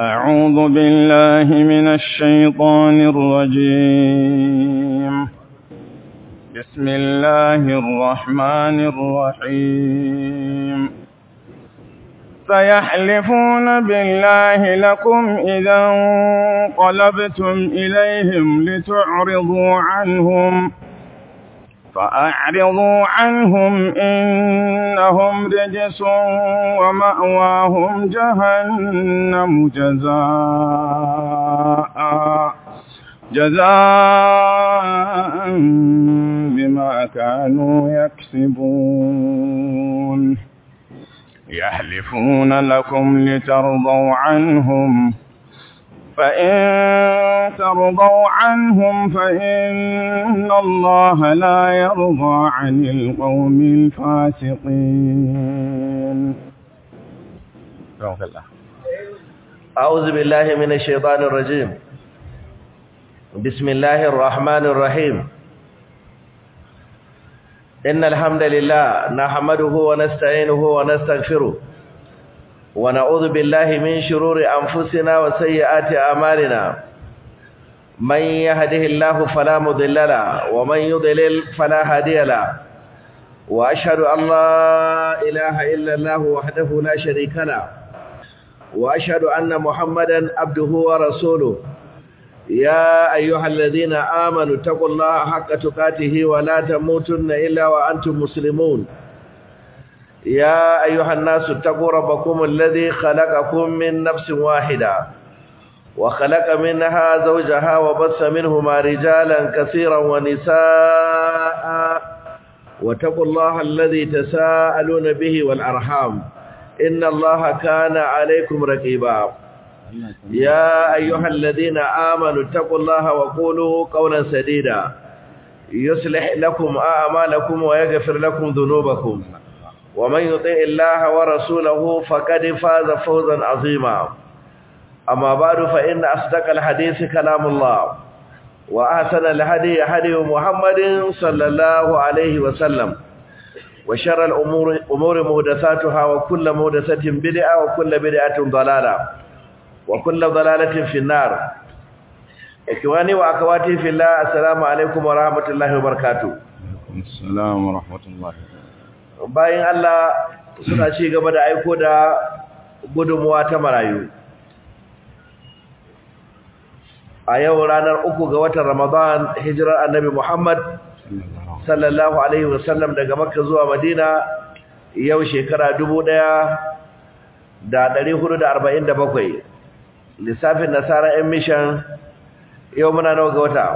أعوذ بالله من الشيطان الرجيم بسم الله الرحمن الرحيم سيحلفون بالله لكم إذا انقلبتم إليهم لتعرضوا عنهم فأعرضوا عنهم إنهم رجس ومأواهم جهنم جزاء جزاء بما كانوا يكسبون يحلفون لكم لترضوا عنهم فإن ترضوا عنهم فإن الله لا يرضى عن القوم الفاسقين أعوذ بالله من الشيطان الرجيم بسم الله الرحمن الرحيم إن الحمد لله نحمده ونستعينه ونستغفره ونعوذ بالله من شرور أنفسنا وسيئات أعمالنا من يهده الله فلا مضل له ومن يضلل فلا هادي له وأشهد أن لا إله إلا الله وحده لا شريك له وأشهد أن محمدا عبده ورسوله يا أيها الذين آمنوا اتقوا الله حق تقاته ولا تموتن إلا وأنتم مسلمون يا أيها الناس اتقوا ربكم الذي خلقكم من نفس واحدة وخلق منها زوجها وبث منهما رجالا كثيرا ونساء واتقوا الله الذي تساءلون به والأرحام إن الله كان عليكم رقيبا يا أيها الذين آمنوا اتقوا الله وقولوا قولا سديدا يصلح لكم أعمالكم ويغفر لكم ذنوبكم ومن يطع الله ورسوله فقد فاز فوزا عظيما أما بعد فإن أصدق الحديث كلام الله وأحسن الهدي هدي محمد صلى الله عليه وسلم وشر الأمور أمور محدثاتها وكل محدثة بدعة وكل بدعة ضلالة وكل ضلالة في النار إخواني وأخواتي في الله السلام عليكم ورحمة الله وبركاته السلام ورحمة الله bayan Allah suna ci gaba da aiko da gudunmuwa ta marayu a yau ranar uku ga watan Ramadan hijirar annabi Muhammad sallallahu alaihi wasallam daga Makka zuwa Madina yau shekara dubu ɗaya da ɗari hudu da arba'in da bakwai lissafin nasara yan mishan yau muna nawa ga wata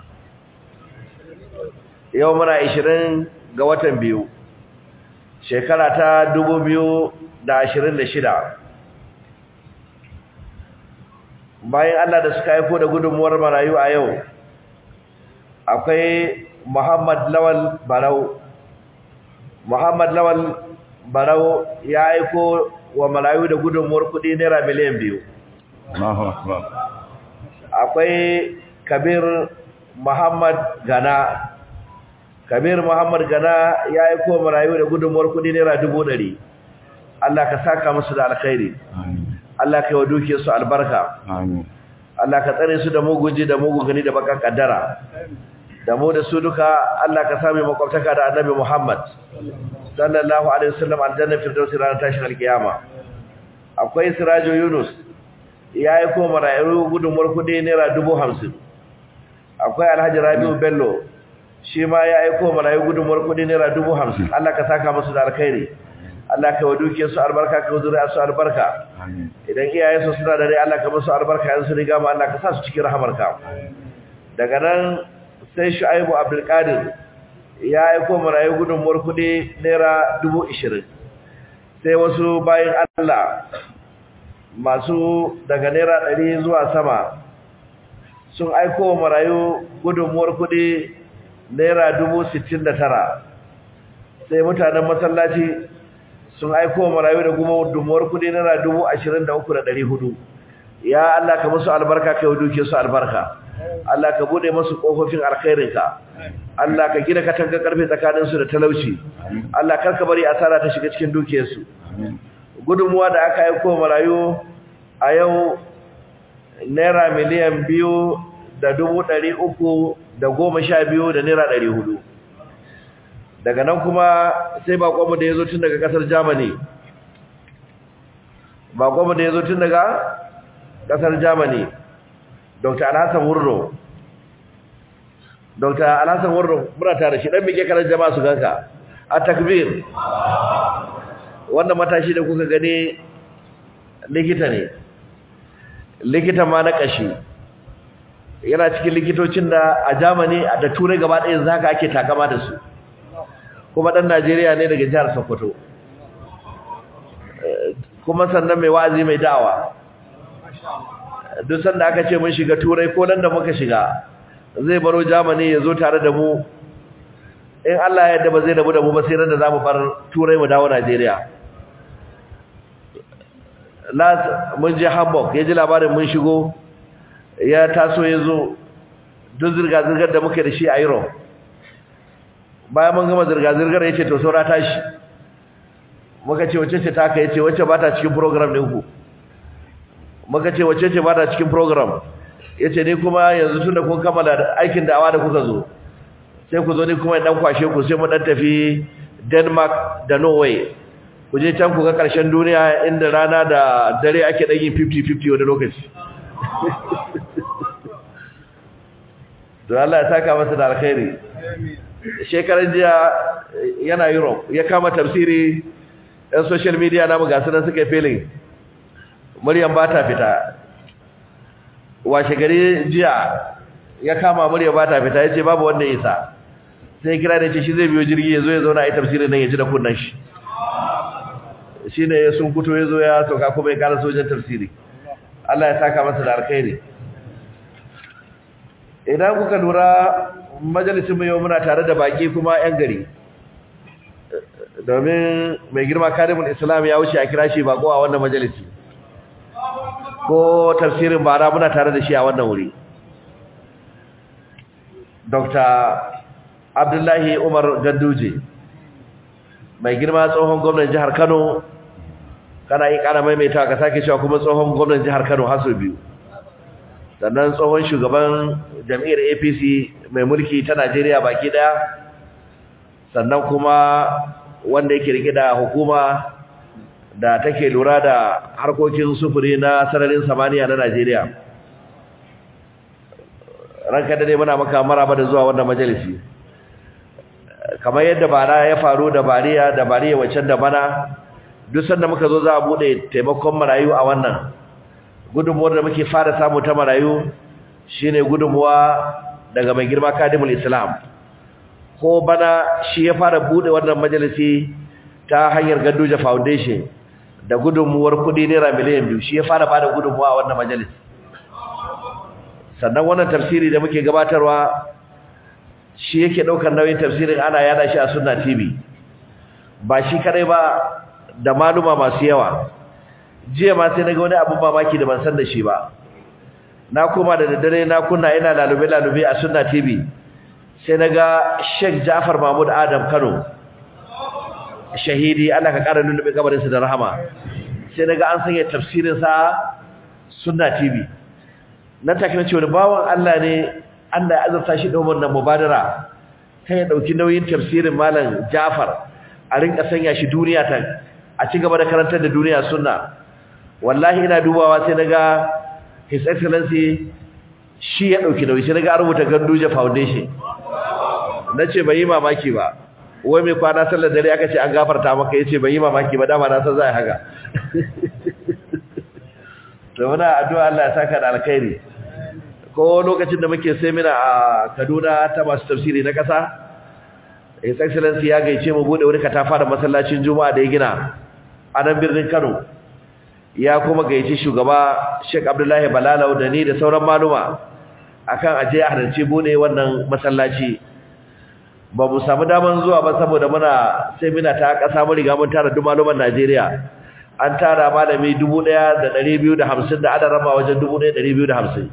yau muna ishirin ga watan biyu shekara ta dubu biyu da ashirin da shida bayan Allah da suka haifo da gudunmuwar marayu a yau akwai Muhammad Lawal Barau Muhammad Lawal Barau ya aiko wa marayu da gudunmuwar kudi naira miliyan biyu akwai Kabir Muhammad Gana Kabir Muhammad Gana ya yi ko marayu da gudunmuwar kudi naira dubu ɗari. Allah ka saka musu da alkhairi. Allah ka yi wa dukiyarsu albarka. Allah ka tsare su da mugunji da mugun gani da bakan kaddara. Da mu da su duka Allah ka sami makwabtaka da Annabi Muhammad sallallahu alaihi wasallam aljanna firdausi ranar tashin alkiyama. Akwai Sirajo Yunus ya yi ko marayu gudunmuwar kudi naira dubu hamsin. Akwai Alhaji Rabiu Bello shi ma ya aiko marayu gudunmuwar kudi naira dubu hamsin Allah ka saka musu da alkhairi Allah ka wa dukiyar su albarka ka zuriya su albarka idan iyayen su suna da rai Allah ka musu albarka yanzu riga ma Allah ka sa su cikin rahamarka daga nan sai Shu'aibu Abdul Qadir ya aiko marayu gudunmuwar kudi naira dubu ishirin sai wasu bayan Allah masu daga naira ɗari zuwa sama sun aiko marayu gudunmuwar kudi naira dubu sittin da tara sai mutanen masallaci sun aiko marayu da goma dumuwar kudi naira dubu ashirin da uku da ɗari hudu ya Allah ka musu albarka ka yi duke su albarka Allah ka bude masu kofofin alkhairinka Allah ka gina katanga karfe tsakaninsu da talauci Allah karka bari asara ta shiga cikin dukiyarsu gudunmuwa da aka aiko marayu a yau naira miliyan biyu da dubu ɗari uku da goma sha biyu da naira ɗari hudu daga nan kuma sai bakonmu da ya zo tun daga ƙasar germany bakonmu da ya zo tun daga ƙasar germany dr alhassan wurno dr alhassan wurno muna tare shi ɗan mike kanar jama'a su ganka a takbir wannan matashi da kuka gani likita ne likita ma na ƙashi yana cikin likitocin da a Germany da turai gaba ɗaya zaka ake takama da su kuma ɗan Najeriya ne daga jihar Sokoto kuma sannan mai wa'azi mai da'awa duk sanda aka ce mun shiga turai ko nan da muka shiga zai baro Germany ya zo tare da mu in Allah ya yarda ba zai rabu da mu ba sai ran da zamu bar turai mu dawo Najeriya last mun je Hamburg ya ji labarin mun shigo ya taso ya zo duk zirga-zirgar da muke da shi a Europe bayan mun gama zirga-zirgar ya ce to saura tashi muka ce wacce ce ta ka ya ce wacce ba ta cikin program ɗinku muka ce wacce ce ba ta cikin program ya ce ni kuma yanzu tun da kun kammala aikin da'awa da kuka zo sai ku zo ni kuma ɗan kwashe ku sai mu ɗan tafi denmark da norway ku je can ku ga ƙarshen duniya inda rana da dare ake ɗan yin 50-50 wani lokaci don Allah ya saka masa da alkhairi shekaran jiya yana Europe ya kama tafsiri ɗan social media namu ga sunan suka yi filin muryan ba ta fita washe gari jiya ya kama murya ba ta fita ya ce babu wanda isa sai kira da ce shi zai biyo jirgi ya zo ya zauna a yi tafsirin nan ya ji da kunnan shi shi ne ya sun fito ya zo ya sauka kuma ya kara sojan tafsiri Allah ya saka masa da alkhairi idan kuka lura majalisun yau muna tare da baki kuma 'yan gari domin mai girma karimin islam ya wuce a kira shi bako a wannan majalisi ko tafsirin bara muna tare da shi a wannan wuri dr abdullahi umar ganduje mai girma tsohon gwamnan jihar kano kana yi kana maimaita ka sake cewa kuma tsohon gwamnan jihar kano haso biyu sannan tsohon shugaban jam'iyyar apc mai mulki ta najeriya baki daya sannan kuma wanda yake rike da hukuma da take lura da harkokin sufuri na sararin samaniya na najeriya ranka da ne muna maka maraba da zuwa wannan majalisi kamar yadda bara ya faru da bariya da bariya waccan da bana duk sanda muka zo za a bude taimakon marayu a wannan gudunmuwar da muke fara samu ta marayu shine gudunmuwa daga mai girma kadimul islam ko bana shi ya fara bude wannan majalisi ta hanyar ganduja foundation da gudunmuwar kudi naira miliyan biyu shi ya fara bada gudunmuwa a wannan majalisi sannan wannan tafsiri da muke gabatarwa shi yake daukar nauyin tafsirin ana yada shi a sunna tv ba shi kadai ba da maluma masu yawa jiya ma sai naga wani abu mamaki da ban san da shi ba na koma da daddare na kunna ina lalube lalube a sunna tv sai naga Sheikh Ja'far Mahmud Adam Kano shahidi Allah ka kara lulube kabarin sa da rahama sai naga an sanya tafsirin sa sunna tv nan take nace wani bawon Allah ne Allah ya azurta shi da wannan mubadara kai ya dauki nauyin tafsirin malam Ja'far a rinka sanya shi duniya ta a ci gaba da karantar da duniya sunna wallahi ina dubawa sai naga his excellency shi ya dauki nauyi sai naga an rubuta Ganduje Foundation nace bai yi mamaki ba wai mai kwana sallar dare aka ce an gafarta maka yace bai yi mamaki ba dama na san zai haka to muna addu'a Allah ya saka da alkhairi ko lokacin da muke semina a Kaduna ta masu tafsiri na kasa his excellency ya gaice mu bude wani katafa da masallacin juma'a da ya gina a nan birnin Kano ya kuma gaice shugaba Sheikh Abdullahi Balalau da ni da sauran maluma akan aje a halarci bude wannan masallaci ba mu samu daman zuwa ba saboda muna semina ta kasa mun riga mun tara duk maluman Najeriya an tara malami 1250 da adadin rama wajen 1250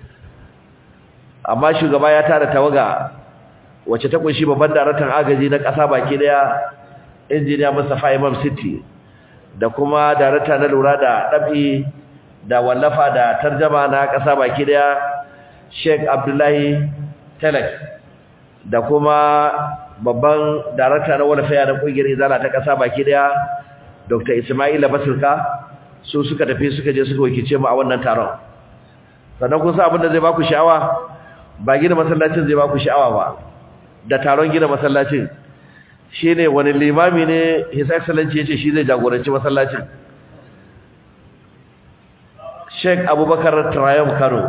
amma shugaba ya tara tawaga wacce ta kunshi babban daraktan agaji na ƙasa baki daya injiniya Mustafa Imam City da kuma darakta na lura da dabi da wallafa da tarjama na ƙasa baki daya Sheikh Abdullahi Telex da kuma babban darakta na walfaya na kungiyar izala ta ƙasa baki daya Dr. Ismaila Basulka su suka tafi suka je suka wakice mu a wannan taron sannan kun san abin da zai baku sha'awa ba gina masallacin zai baku sha'awa ba da taron gina masallacin shine wani limami ne his excellency yace shi zai jagoranci masallacin Sheikh Abubakar Trayum Kano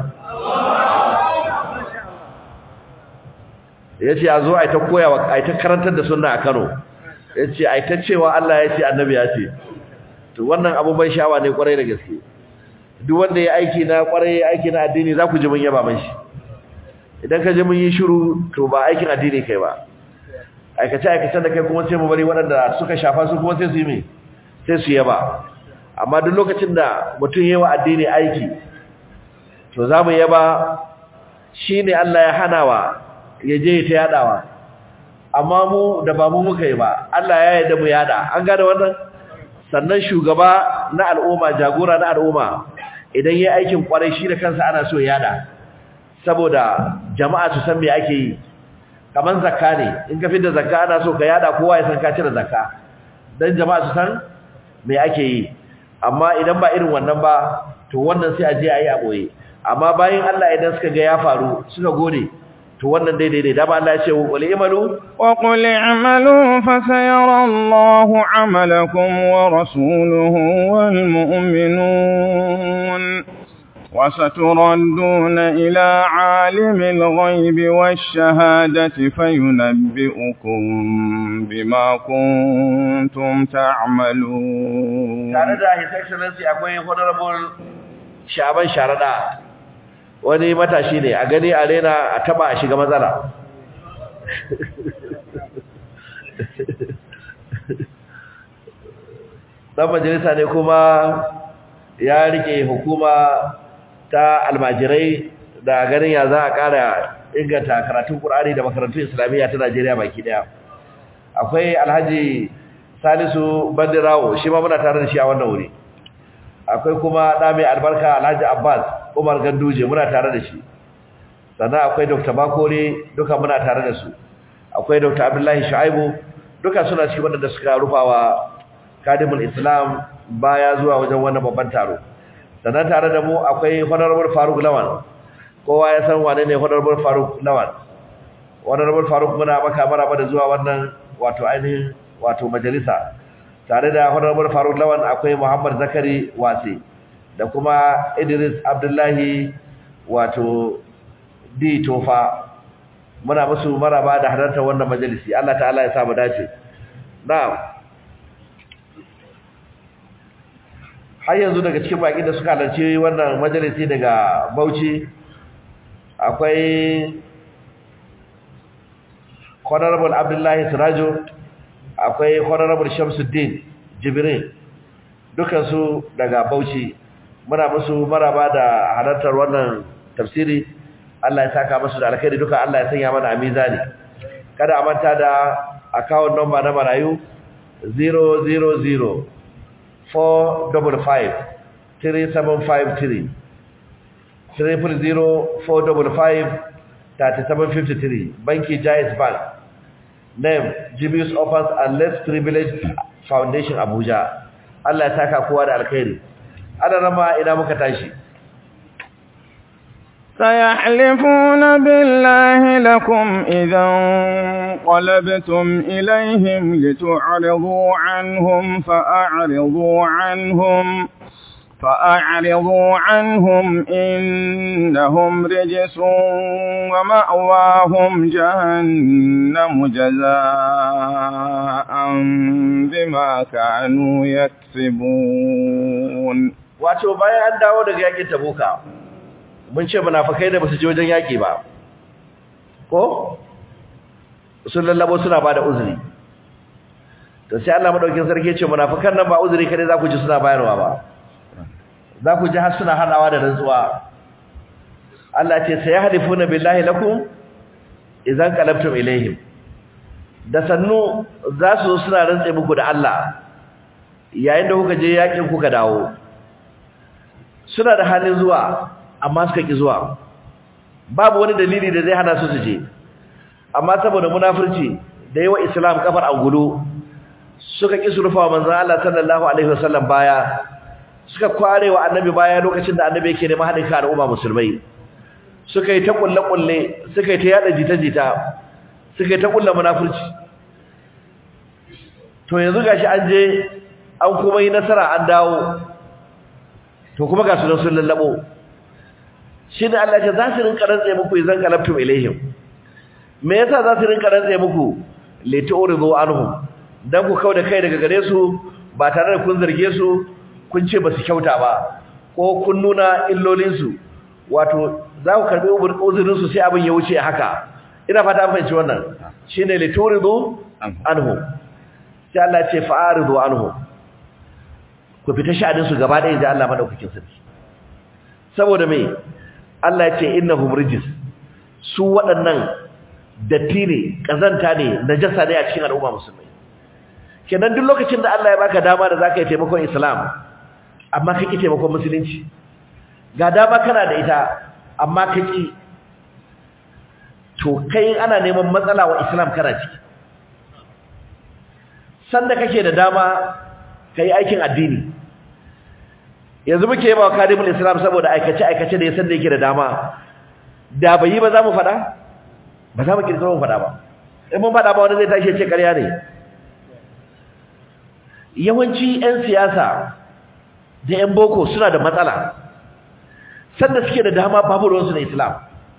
yace a zo a ta koyawa a ta karantar da sunna a Kano yace a ta cewa Allah ya ce annabi ya ce to wannan abu bai sha'awa ne kwarai da gaske duk wanda ya aiki na kwarai aiki na addini za ku ji mun yaba mashi idan ka ji mun yi shiru to ba aikin addini kai ba aikace aikacen da kai kuma sai mu bari waɗanda suka shafa su kuma sai su yi mai sai su yaba amma duk lokacin da mutum yi wa addini aiki to za mu yaba shi ne Allah ya hanawa ya je ta yadawa amma mu da ba mu muka yi ba Allah ya yarda mu yada an gane wannan sannan shugaba na al'umma jagora na al'umma idan yayi aikin kwarai shi da kansa ana so yada saboda jama'a su san me ake yi kaman zakka ne in ka fitar zakka ana so ka yada kowa ya san ka cire zakka dan jama'a su san me ake yi amma idan ba irin wannan ba to wannan sai a je ayi a boye amma bayan Allah idan suka ga ya faru suka gode to wannan daidai ne dama Allah ya ce wal imalu wa qul i'malu fa sayara Allahu 'amalakum wa rasuluhu wal mu'minun وستردون إلى عالم الغيب والشهادة فينبئكم بما كنتم تعملون tare da his excellency akwai honorable shaban sharada wani matashi ne a gani a rena a taba a shiga matsala dan majalisa ne kuma ya rike hukuma ta almajirai da ganin ya za a kara inganta karatun Qur'ani da makarantun Islamiyya ta Najeriya baki daya akwai Alhaji Salisu Bandirawo shi ma muna tare da shi a wannan wuri akwai kuma da mai albarka Alhaji Abbas Umar Ganduje muna tare da shi sannan akwai Dr. Bakore duka muna tare da su akwai Dr. Abdullahi Shu'aibu duka suna cikin wanda suka rufawa Kadimul Islam baya zuwa wajen wannan babban taro sannan tare da mu akwai Honorable Faruk Lawan kowa ya san wane ne Honorable Faruk Lawan Honorable Faruk muna maka maraba da zuwa wannan wato ainihin wato majalisa tare da Honorable Faruk Lawan akwai Muhammad Zakari Wasi da kuma Idris Abdullahi wato D Tofa muna musu maraba da halartar wannan majalisi Allah ta'ala ya sa mu dace na'am har yanzu daga cikin baki da suka halarci wannan majalisi daga Bauchi akwai Honorable Abdullahi Sirajo akwai Honorable Shamsuddin Jibrin dukansu daga Bauchi muna musu maraba da halartar wannan tafsiri Allah ya saka musu da alkhairi duka Allah ya sanya mana a mizani kada a manta da account number na marayu 000 four double five three seven five three triple zero four double five thirty seven fifty three banki Jais Bank name Jibius Offers and Less Privileged Foundation Abuja Allah ya saka kowa da alkhairi ana rama ina muka tashi سيحلفون بالله لكم إذا انقلبتم إليهم لتعرضوا عنهم فأعرضوا عنهم فأعرضوا عنهم إنهم رجس ومأواهم جهنم جزاء بما كانوا يكسبون wato bayan an dawo daga yakin tabuka mun ce munafikai da basu je wajen yaki ba ko sun lallabo suna bada uzuri to sai Allah madaukin sarki ya ce munafikan nan ba uzuri kare za ku ji suna bayarwa ba za ku ji har suna hadawa da rantsuwa Allah ce sai yahdifuna billahi lakum idan qalabtum ilaihim da sannu za su suna rantsa muku da Allah yayin da kuka je yakin kuka dawo suna da halin zuwa amma suka ki zuwa babu wani dalili da zai hana su su je amma saboda munafurci da yawa islam kafar angulu suka ki su rufa manzon Allah sallallahu alaihi wasallam baya suka kware wa annabi baya lokacin da annabi yake neman haɗin kan al'umma musulmai suka yi ta kulle kulle suka yi ta yada jita jita suka yi ta kulle munafurci to yanzu gashi an je an kuma yi nasara an dawo to kuma ga su nan sun lallabo shine Allah ya ce za su rinka rantsa muku idan qalabtum ilaihim me yasa za su rinka rantsa muku litu'ridu anhum dan ku kauda kai daga gare su ba tare da kun zarge su kun ce ba su kyauta ba ko kun nuna illolin su wato za ku karbi uzurin su sai abin ya wuce haka ina fata an fahimci wannan shine litu'ridu anhum sai Allah ya ce fa'aridu anhum ku fita sha'anin su gaba ɗaya da Allah madaukakin sarki saboda me Allah ya ce innahum rijis su waɗannan datti ne kazanta ne najasa ne a cikin al'umma musulmai kenan duk lokacin da Allah ya baka dama da zaka yi taimakon Islam amma kake taimakon musulunci ga dama kana da ita amma kake to kai ana neman matsala wa Islam kana ciki sanda kake da dama kai aikin addini yanzu muke yi wa kadimul islam saboda aikace aikace da ya san da yake da dama da bai yi ba za mu fada ba za mu kirkiro mu fada ba in mun fada ba wani zai tashi ya ce ƙarya ne yawanci 'yan siyasa da 'yan boko suna da matsala sanda suke da dama babu ruwansu na islam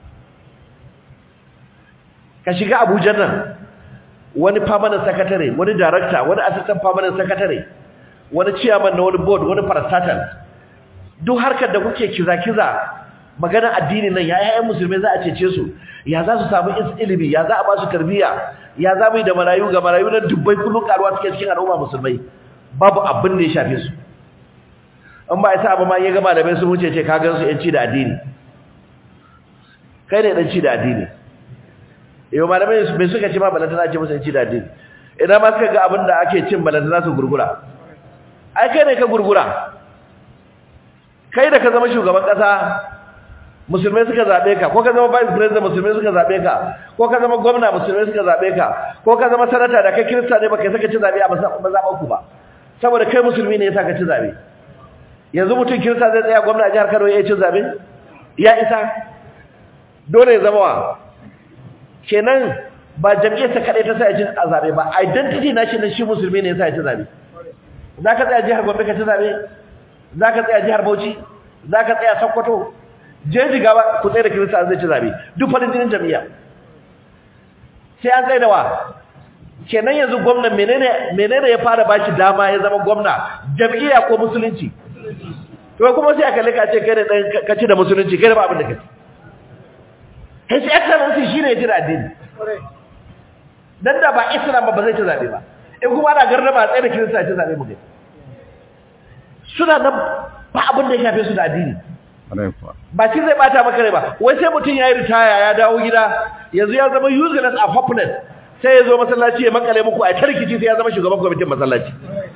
ka shiga abuja nan wani permanent secretary wani director wani assistant permanent secretary wani chairman na wani board wani parastatal duk harkar da kuke kiza-kiza magana addini nan ya yayan musulmai za a cece su ya za su samu ilimi ya za a ba su tarbiyya ya za mu yi da marayu ga marayu na dubbai kullum karuwa suke cikin al'umma musulmai babu abin da ya shafe su in ba isa abu ma ya gama da bai sun wuce ce ka gan su yanci da addini kai ne dan ci da addini yau malamai mai suka ce ma balantana ce musu yanci da addini idan ma suka ga abin da ake cin balantana su gurgura ai kai ne ka gurgura kai da ka zama shugaban kasa musulmai suka zabe ka ko ka zama vice president musulmai suka zabe ka ko ka zama gwamna musulmai suka zabe ka ko ka zama sanata da kai kirista ne baka saka ci zabe a mazaban ku ba saboda kai musulmi ne yasa ka ci zabe yanzu mutum kirista zai tsaya gwamna a jihar Kano ya ci zabe ya isa dole ya zama wa kenan ba jam'iyyarsa kadai ta sa ya ci zabe ba identity na shi na shi musulmi ne yasa ya ci zabe za ka tsaya jihar Gombe ka ci zabe za ka tsaya jihar Bauchi za ka tsaya Sokoto je jiga ba ku tsaye da Kirista zai ci zabe duk farin jinin jami'a sai an tsaye da wa kenan yanzu gwamnan menene menene ya fara bashi dama ya zama gwamna jami'a ko musulunci to kuma sai aka lika ce kai da dan kaci da musulunci kai da ba abin da kaci his excellency shine ya jira addini dan da ba islam ba ba zai ci zabe ba in kuma ana garraba tsaye da kirista ya ci zabe mu kai suna nan ba abin da ya shafe su da addini ba shi zai bata maka rai ba wai sai mutum ya yi ritaya ya dawo gida yanzu ya zama useless a hopeless sai ya zo masallaci ya makale muku a tarkici sai ya zama shugaban kwamitin masallaci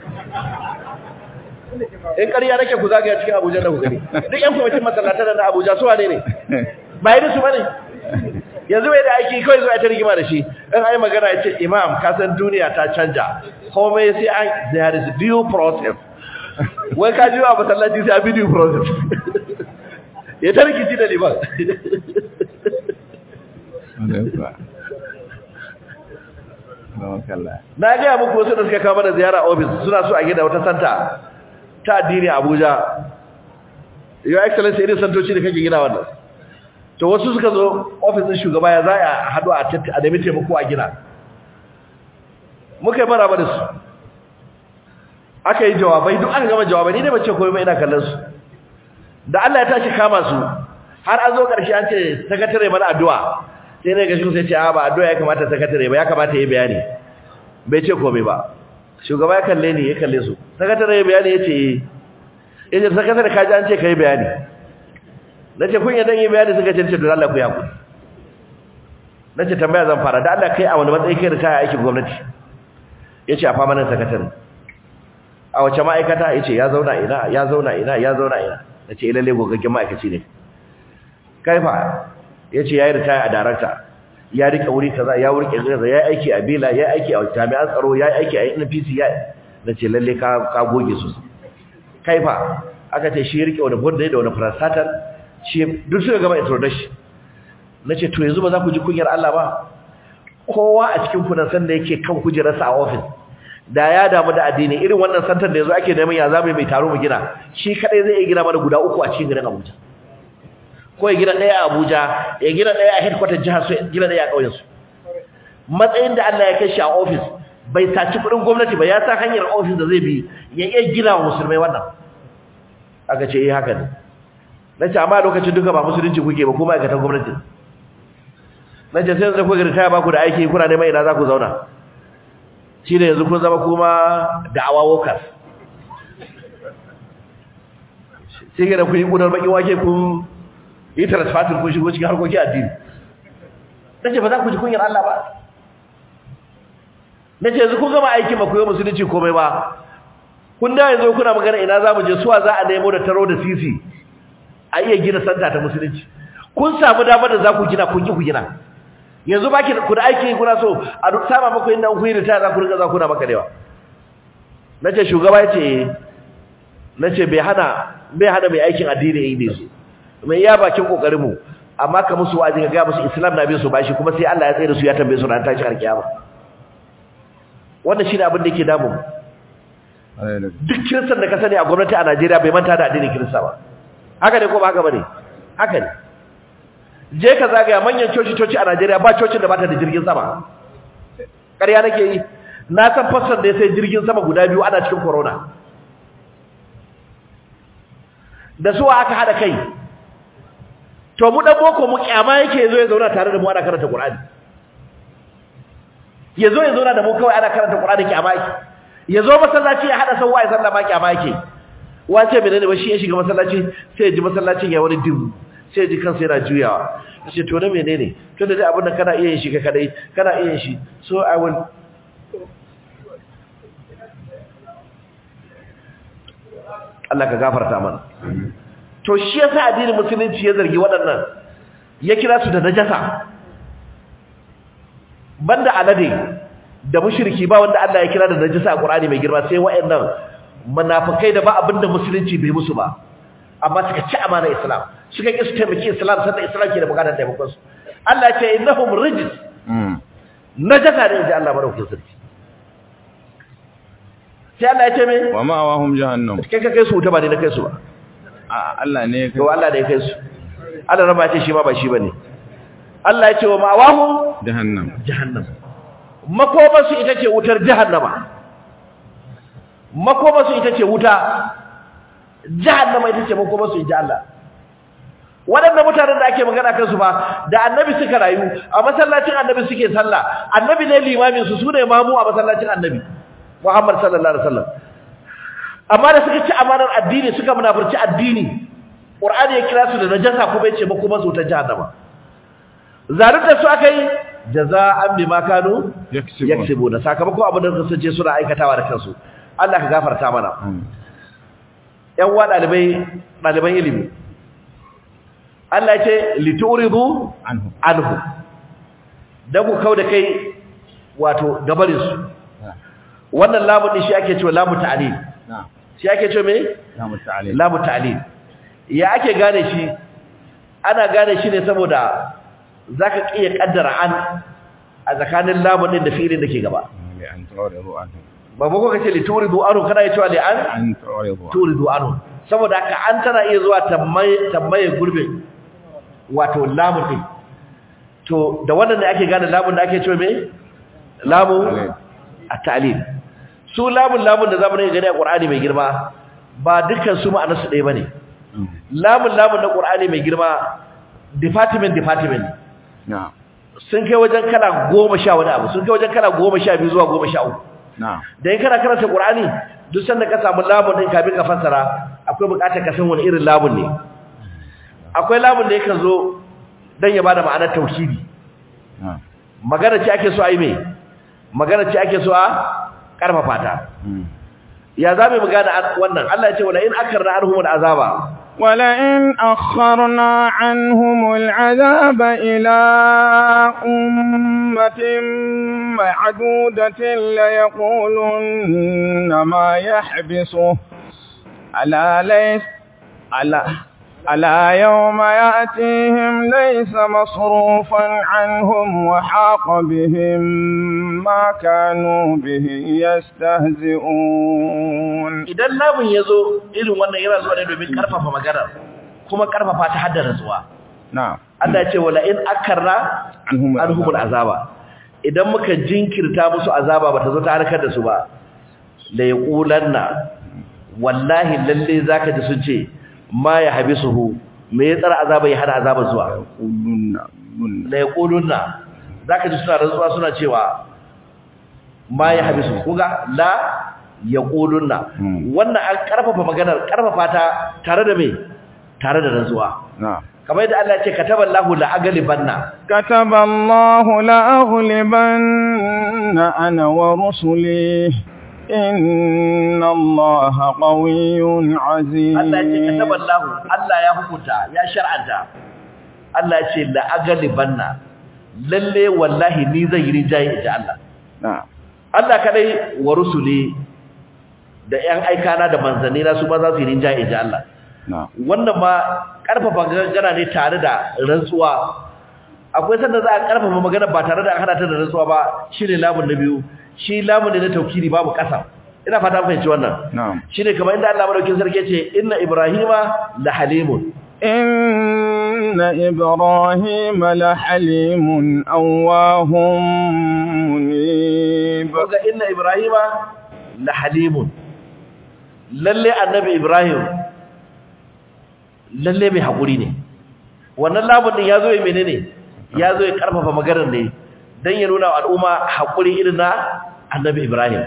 in ƙarya nake ku zagaya cikin abuja da ku gani duk yan kwamitin masallatan na abuja su wane ne ba yi su bane yanzu bai da aiki kawai zuwa ta rigima da shi in ai magana ya ce imam kasan duniya ta canja komai sai an there is due process wai ka ji wa masallaci sai a bi due process ya ta rikici da liman na gaya muku wasu da suka kama da ziyara ofis suna so a gina wata santa ta addini abuja your excellency irin santoci da kake gina wannan to wasu suka zo ofisin shugaba ya za a haɗu a nemi taimako a gina muka yi maraba da su aka yi jawabai duk aka gama jawabai ni ne bace komai ina kallon su da Allah ya tashi kama su har an zo ƙarshe an ce sakatare mana addu'a sai ne ga shi sai ce a ba addu'a ya kamata sakatare ba ya kamata yi bayani bai ce komai ba shugaba ya kalle ni ya kalle su sakatare ya bayani ya ce eh yace sakatare ka ji an ce kai bayani nace kun yadan yi bayani suka ce to Allah ku ya ku nace tambaya zan fara da Allah kai a wani matsayi kai da kai aikin gwamnati yace a fama nan sakatare a wace ma'aikata yace ya zauna ina ya zauna ina ya zauna ina nace lalle gogaggen ma'aikaci ne kai fa yace yayi ritaya a director ya rike wuri kaza ya wurke kaza ya aiki a Bela ya aiki a jami'an tsaro ya aiki a NPC ya nace lalle ka ka goge su kai fa aka ce shi rike wani board da wani parastatal shi duk suka gama introduction nace to yanzu ba za ku ji kunyar Allah ba kowa a cikin ku nan san da yake kan kujerarsa a office da ya damu da addini irin wannan santar da yanzu ake neman ya zamu mai taro mu gina shi kadai zai iya gina mana guda uku a cikin garin Abuja ko ya gina ɗaya a Abuja ya gina ɗaya a headquarter jihar su ya gina ɗaya a ƙauyen su matsayin da Allah ya kai shi a office bai saci kuɗin gwamnati ba ya sa hanyar office da zai bi ya iya gina wa musulmai wannan aka ce eh haka ne nace amma lokacin duka ba musulunci kuke ba ko ma'aikatan gwamnati nace sai yanzu kuka ritaya ba ku da aiki kuna neman ina za ku zauna shi ne yanzu kun zama kuma da'awa workers sai ga da kun yi ƙunar baƙin wake kun yi transfatin kun shigo cikin harkokin addini na ce ba za ku ji kunyar Allah ba na ce yanzu kun gama aikin ba ku yi musulunci komai ba kun da yanzu kuna magana ina za mu je suwa za a nemo da taro da sisi a iya gina santa ta musulunci kun samu damar da za ku gina kun ki ku gina yanzu baki ku da aiki kuna so a duk sama muku inda ku yi ritaya za ku riga za ku na maka dewa nace shugaba yace nace bai hana bai hana mai aikin addini yayi ne su mai iya bakin kokarin mu amma ka musu wa'azi ka ga musu islam na bin su bashi kuma sai Allah ya tsare su ya tambaye su ran tashi alkiyama wannan shine abin da yake damu duk kiristan da ka sani a gwamnati a Najeriya bai manta da addinin kirista ba haka ne ko ba haka bane haka ne je ka zagaya manyan coci-coci a Najeriya ba cocin da bata da jirgin sama ƙarya nake yi na san fasar da ya sai jirgin sama guda biyu ana cikin corona da suwa aka hada kai to mu dan boko mu kyama yake yazo ya zauna tare da mu ana karanta Qur'ani yazo ya zauna da mu kawai ana karanta Qur'ani kyama yake yazo masallaci ya hada sauwa ya sallah ma kyama yake wace menene ba shi ya shiga masallaci sai ya ji masallacin ya wani dubu sai ji kansa yana juyawa ce to na menene to da dai abin da kana iya yin shi ka kadai kana iya yin shi so i will Allah ka gafarta mana to shi yasa addinin musulunci ya zargi waɗannan ya kira su da najasa banda alade da mushriki ba wanda Allah ya kira da najasa a Qur'ani mai girma sai waɗannan munafikai da ba abinda musulunci bai musu ba amma suka ci amana Islam suka ƙi su taimaki Islam sanda Islam ke da bukatar taimakon su Allah ya ce innahum rijis najasa ne inji Allah madaukakin sarki sai Allah ya ce me wa ma'awahum jahannam kai ka kai su wuta ba ne na kai su ba a Allah ne to Allah ne ya kai su Allah raba ce shi ma ba shi bane Allah ya ce wa ma'awahum jahannam jahannam makomarsu ita ce wutar jahannama makomarsu ita ce wuta jahannama ita ce makomarsu inji Allah waɗanda mutanen da ake magana kansu ba da annabi suka rayu a masallacin annabi suke sallah annabi ne limamin su sune mamu a masallacin annabi Muhammad sallallahu alaihi wasallam amma da suka ci amanar addini suka munafurci addini Qur'ani ya kira su da najasa kuma yace makomarsu ta jahannama zarin da su aka yi jaza'an bima kanu yaksibuna sakamakon abin da kasance suna aikatawa da kansu Allah ka gafarta mana yan wa dalibai daliban ilimi Allah ya ce lituridu anhu anhu dan ku kauda kai wato gabarin su wannan lamun din shi ake cewa lamu ta'lil na'am shi ake cewa me namu ta'ala lamu ta'lil ya ake gane shi ana gane shi ne saboda zaka kiyaye kaddara an a tsakanin lamun din da fi'ilin da ke gaba li an turidu anhu ba ba ko kace li turidu anhu kana ya cewa li an an turidu turidu anhu saboda haka an tana iya zuwa tambaye tambaye gurbin wato lamun din to da wannan ne ake gane lamun da ake cewa me lamun at-ta'lil su lamun lamun da zamu gani a Qur'ani mai girma ba dukkan su ma'anar su ɗaya bane lamun lamun na Qur'ani mai girma department department na'am sun kai wajen kala goma sha wani abu sun kai wajen kala goma sha biyu zuwa goma sha uku na'am da in kana karanta Qur'ani duk sanda ka samu lamun din kafin ka fassara akwai bukatar ka san wani irin lamun ne akwai lamun da yake zo dan ya bada ma'anar tauhidi na'am magana ce ake so a yi me magana ce ake so a karfafa ta ya za mu gane wannan Allah ya ce wala in akarna arhum azaba ولئن أخرنا عنهم العذاب إلى أمة معدودة ليقولن ما يحبسه ألا ليس ألا ألا يوم يأتيهم ليس مصروفا عنهم وحاق بهم ما كانوا به يستهزئون idan lamun yazo irin wannan yana zuwa ne domin karfafa magana kuma karfafa ta haddara zuwa نعم Allah ya ce wala in akarra عنهم anhumul azaba idan muka jinkirta musu azaba bata zo ta harkar da su ba la yaqulanna wallahi lalle zaka ji sun ce ma ya habisuhu me ya tsara azaba ya hada azaba zuwa يقولون يقولون. la yaqulunna zaka ji suna rantsuwa suna cewa ma ya habisu kuga la yaqulunna Hmm. wannan an karfafa maganar karfafa ta tare da me tare da rantsuwa نعم kamar yadda Allah ya ce kataballahu la aglibanna كتب الله لأغلبن أنا ورسلي إن الله قوي عزيز Allah ya ce kataballahu Allah ya hukunta ya shar'anta Allah ya ce la aglibanna lalle wallahi ni zan yi rinjaye inji Allah نعم Allah kadai wa rusuli da ƴan aikana da manzanni na su ma za su yi rinjaye inji Allah نعم wannan ma karfafa gana ne tare da rantsuwa akwai sanda za a karfafa magana ba tare da an hada ta da rantsuwa ba shine lamun na biyu shi lamun ne na taukiri babu kasa ina fata mun fahimci wannan نعم shine kamar inda Allah madaukin sarki ce inna ibrahima la halimun إن إبراهيم لحليم أواه منيب kaga inna ibrahima la halimun lalle annabi ibrahim lalle mai hakuri ne wannan lamun din yazo yi menene yazo ya karfafa maganar ne dan ya nuna wa al'umma hakuri irin na annabi ibrahim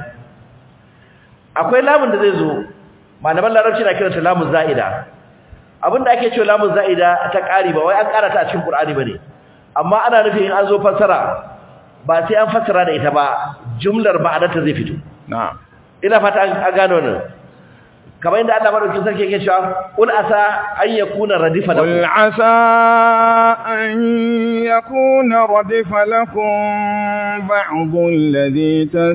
akwai lamun da zai zo malaman larabci na kiranta lamun za'ida abinda ake cewa lamun za'ida ta ƙari ba wai an ƙara ta a cikin qur'ani bane amma ana nufin in an zo fassara ba sai an fassara da ita ba jumlar ma'anarta zai fito نعم ina fata an an gano nan kamar inda Allah madaukakin sarki yake cewa qul asa an yakuna radifa قل lakum عسى أن يكون ردف لكم بعض الذي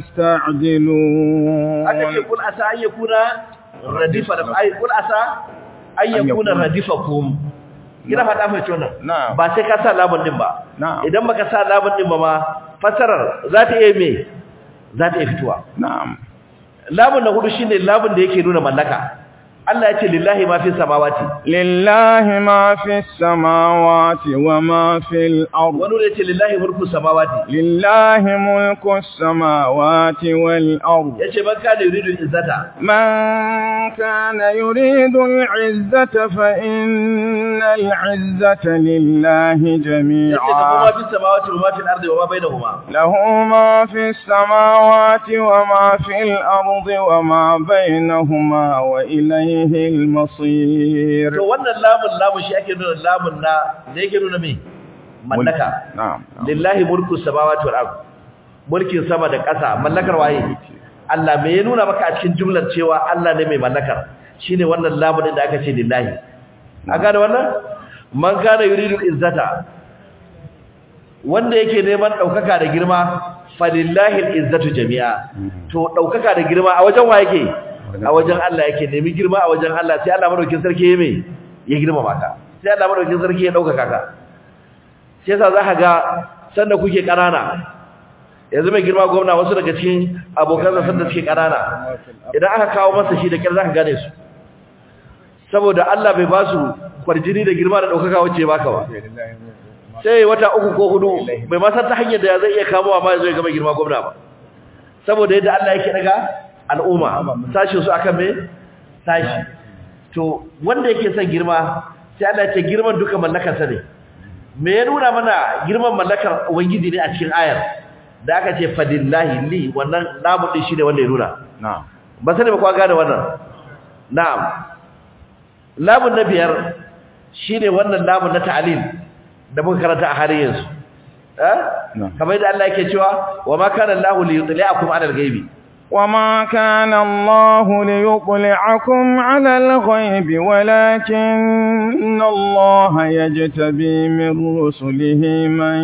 تستعجلون aka ce qul asa an yakuna radifa lakum ai qul asa an yakuna yakuna. radifakum ina fata mai tona Na'am. ba sai ka sa lamun din ba Na'am. idan baka sa lamun din ba ma fasarar za ta iya me za ta iya fitowa نعم lamun na hudu shine lamun da yake nuna mallaka Allah ya ce lillahi ma fi samawati لله ما في السماوات وما في الأرض wani ne ce lillahi mulku samawati لله ملك السماوات والأرض yace man kana yuridu izzata من كان يريد العزة فإن العزة لله yace da kuma جميعا fi samawati wa ma fil ardi wa ma bainahuma له ما في السماوات وما في الأرض وما بينهما وإليه المصير to wannan lamun lamun shi ake nuna lamun na da yake nuna me mallaka نعم نعم. lillahi mulku samawati wal ard mulkin sama da ƙasa mallakar waye Allah me ya nuna maka a cikin jumlar cewa Allah ne mai mallakar shine wannan lamun din da aka ce lillahi a gane wannan man kana yuridu izzata wanda yake neman daukaka da girma falillahi izzatu jami'a to daukaka da girma a wajen wa yake a wajen Allah yake nemi girma a wajen Allah sai Allah madaukakin sarki ya me ya girma maka sai Allah madaukakin sarki ya daukaka ka sai yasa zaka ga sanda kuke kanana yanzu mai girma gwamna wasu daga cikin abokan sa sanda suke kanana idan aka kawo masa shi da kyar zaka gane su saboda Allah bai ba su kwarjini da girma da daukaka wacce baka ba sai wata uku ko hudu bai ma san ta hanyar da zai iya kamowa ma zai ga mai girma gwamna ba saboda yadda Allah yake daga al'umma sashin su akan me sashi to wanda yake son girma sai Allah ya ce girman duka mallakar sa ne me ya nuna mana girman mallakar ubangiji ne a cikin ayar da aka ce fadillahi li wannan lamu din shine wanda ya nuna نعم ba sani ba kwa gane wannan na'am lamun na biyar shine wannan lamun na ta'lil da muka karanta a halin yanzu eh Na'am. kamar yadda Allah yake cewa wa ma kana Allahu li yutli'akum 'ala al-ghaibi وما كان الله ليطلعكم على الغيب ولكن الله يجتبي من رسله من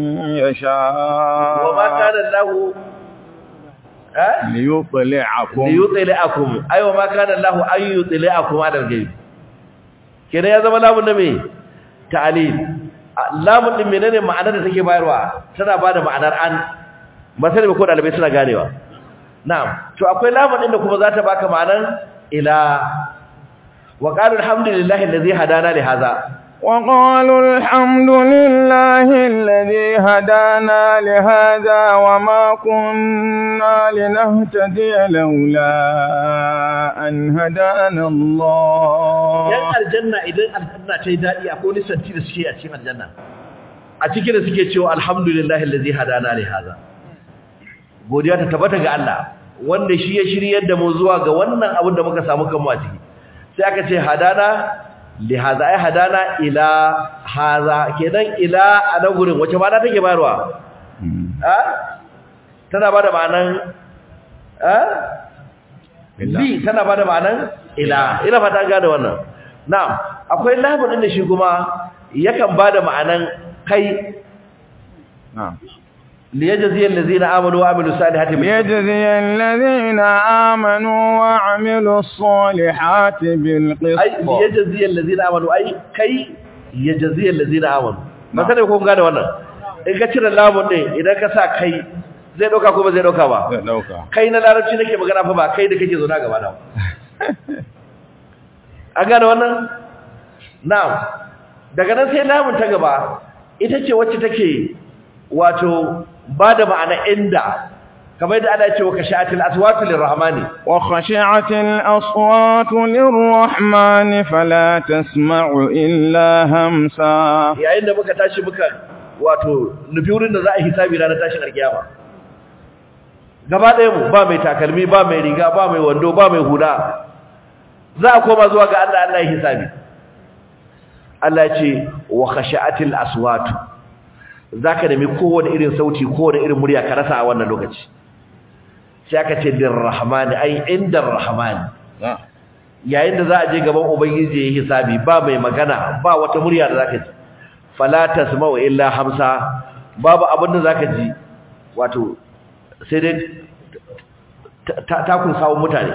يشاء وما كان الله ها ليطلعكم liyutli'akum ay wa ma kana Allah an yutli'akum ala al-ghaib kenan ya zama lamun da me ta'lil lamun din menene ma'anar da take bayarwa tana bada ma'anar an ba sai ko dalibai suna ganewa na'am to akwai lamun din da kuma za ta baka ma'anar ila wa qalu alhamdulillahi allazi hadana li hadha وقالوا الحمد لله الذي هدانا لهذا وما كنا لنهتدي لولا أن هدانا الله yan aljanna idan aljanna ta yi daɗi akwai wani santi da suke a cikin aljanna a cikin da suke cewa alhamdulillahi allazi hadana li hadha godiya ta tabbata ga Allah wanda shi ya shiryar da mu zuwa ga wannan abin da muka samu kanmu a ciki sai aka ce hadana li hadha ay hadana ila hadha kenan ila a nan gurin wace ma'ana take bayarwa a tana bada ma'anan a li tana bada ma'anan ila ina fata gane wannan na'am akwai lamun din da shi kuma yakan bada ma'anan kai نعم liyajzi allazina amanu wa amilus salihati bil ليجزي الذين آمنوا وعملوا الصالحات ai بالقسط liyajzi allazina amanu ai kai yajzi allazina amanu ba sai ko kun gane wannan in ka cire lamun din idan ka sa kai zai dauka ko ba zai dauka ba zai ɗauka. kai na larabci nake magana fa ba kai da kake zo na gaba na ba. an gane wannan na'am daga nan sai lamun ta gaba ita ce wacce take wato ba da ma'ana inda kamar yadda ana cewa kashatil aswatu lirrahmani وخشعت الأصوات للرحمن فلا تسمع إلا همسا yayin da muka tashi muka wato nufi wurin da za a hisabi ranar tashin alkiyama gaba ɗaya mu ba mai takalmi ba mai riga ba mai wando ba mai huda za a koma zuwa ga Allah Allah ya hisabi Allah ya ce wa khashatil aswatu zaka nemi kowane irin sauti kowane irin murya ka rasa a wannan lokaci sai aka ce lirrahmani ai indar rahmani yayin da za a je gaban ubangiji ya hisabi ba mai magana ba wata murya da zaka ji fala tasma'u illa hamsa babu abin da zaka ji wato sai dai takun sawun mutane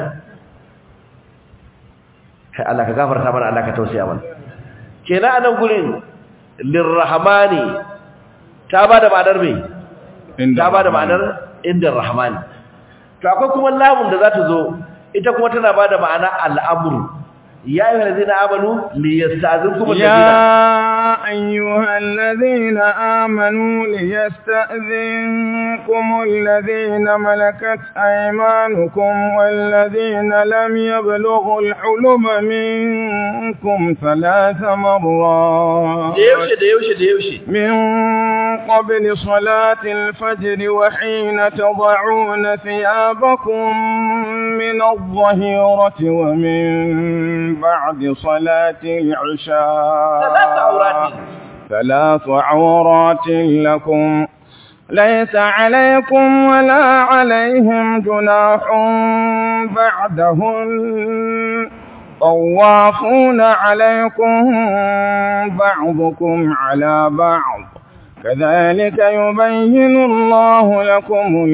kai Allah ka gafarta mana Allah ka tausaya mana kenan anan gurin lirrahmani ta bada ma'anar me ta bada ma'anar inda rahmani to akwai kuma lamun da za ta zo ita kuma tana bada ma'ana al'amru ya ayyuhal ladzina amanu liyasta'zinkum يا أيها الذين آمنوا ليستأذنكم الذين ملكت أيمانكم والذين لم يبلغوا الحلم منكم ثلاث مرات da yaushe da yaushe da yaushe من قبل صلاة الفجر وحين تضعون ثيابكم من الظهيرة ومن بعد صلاة العشاء ثلاث عورات ثلاث عورات لكم ليس عليكم ولا عليهم جناح بعدهن طوافون عليكم بعضكم على بعض كذلك يبين الله لكم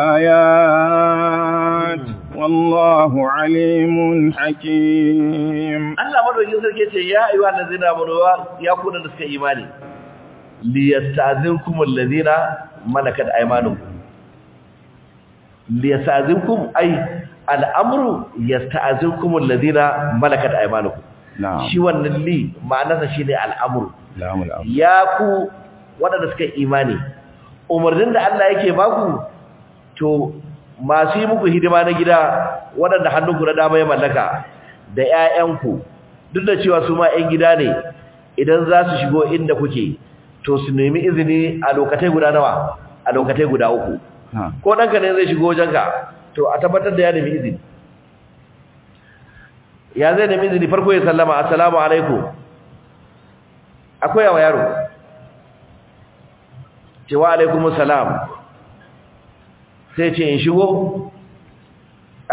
الآيات والله عليم حكيم Allah madaukin sarki ce ya ayyuha allazina amanu ya kuna da suka imani liyasta'zinkum allazina malakat aymanukum liyasta'zinkum ay al'amru yasta'zinkum allazina malakat aymanukum نعم shi wannan li ma'anarsa shine al'amru لام الأمر ya ku waɗanda suka imani umarnin da Allah yake baku to masu yi muku hidima na gida waɗanda hannunku na dama ya mallaka da ƴaƴanku duk da cewa su ma ƴan gida ne idan za su shigo inda kuke to su nemi izini a lokatai guda nawa a lokatai guda uku ها ko ɗanka ne zai shigo wajenka to a tabbatar da ya nemi izini ya zai nemi izini farko ya sallama assalamu alaikum akwai yawa yaro ce wa alaikumus salam sai ce in shigo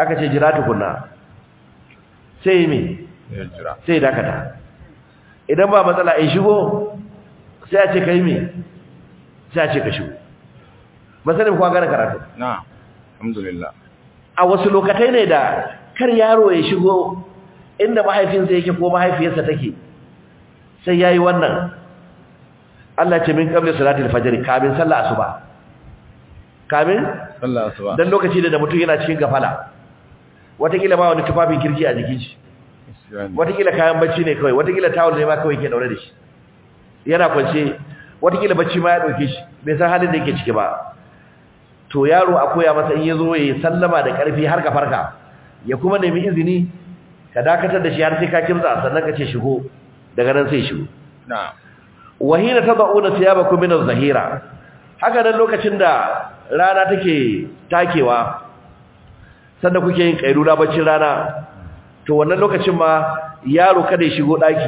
aka ce jira tukunna sai yi me ya jira sai ya dakata idan ba matsala in shigo sai a ce ka yi me sai a ce ka shigo ba sanin kuwa gane karatu na alhamdulillah a wasu lokatai ne da kar yaro ya shigo inda mahaifinsa yake ko mahaifiyarsa take sai yayi wannan Allah ce min qabli salatil fajr kamin sallah asuba kamin sallah asuba dan lokaci da mutum yana cikin gafala watakila ba wani tufafin kirki a jikin shi watakila kayan bacci ne kawai watakila tawul ne ma kawai ke daure da shi yana kwance watakila bacci ma ya dauke shi bai san halin da yake ciki ba to yaro a koya masa in yazo ya sallama da karfi har ka farka ya kuma nemi izini ka dakatar da shi har sai ka kimtsa sannan ka ce shigo daga nan sai shigo na wahina tad'una thiyabakum min az-zahira haka nan lokacin da rana take takewa sanda kuke yin kairura baccin rana to wannan lokacin ma yaro kada ya shigo daki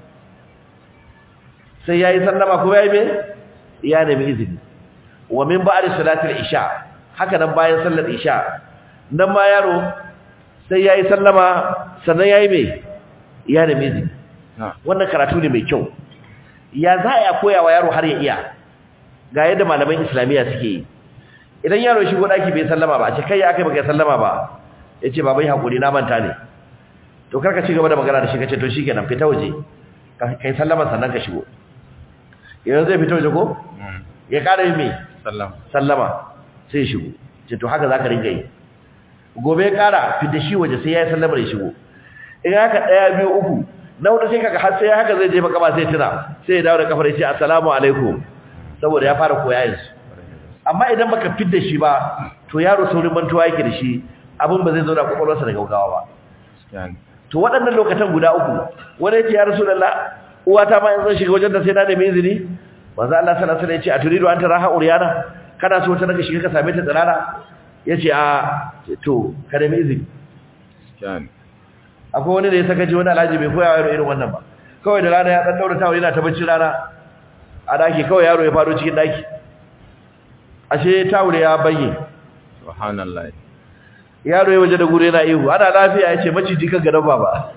sai yayi sallama ko yayi me ya nemi izini wa min ba'di salatil isha haka nan bayan sallar isha nan ma yaro sai yayi sallama sannan yayi me ya nemi izini na wannan karatu ne mai kyau ya za a koya wa yaro har ya iya ga yadda malaman islamiyya suke yi idan yaro ya shigo daki bai sallama ba a ce kai ya aka baka sallama ba yace babai hakuri na manta ne to karka ci gaba da magana da shi kace to shikenan fita waje ka kai sallama sannan ka shigo idan zai fita waje ko ya kara yi me sallam sallama sai ya shigo ce to haka zaka ringa yi gobe ya kara fita shi waje sai ya yi sallama ya shigo in haka daya biyu uku na hudu sai kaga har sai haka zai jefa kaba sai tuna sai ya dawo da kafar ya ce assalamu alaikum saboda ya fara koya yanzu amma idan baka fidda shi ba to yaro saurin mantuwa yake da shi abin ba zai zo da kwakwalwarsa da gaugawa ba yani to waɗannan lokacin guda uku wani ya ce ya rasu lalla uwata ma yanzu shiga wajen da sai na nemi izini manzo Allah sallallahu alaihi wasallam ya ce a turidu an taraha uriyana kana so ta naka shiga ka same ta tsirara yace a to ka nemi izini yani akwai wani da ya saka ji wani alhaji bai koya yaro irin wannan ba kawai da rana ya dan daura tawo yana ta bacci rana a daki kawai yaro ya fado cikin daki ashe tawo ya bayye subhanallah yaro ya waje da gure yana ihu ana lafiya yace maciji kan gadan baba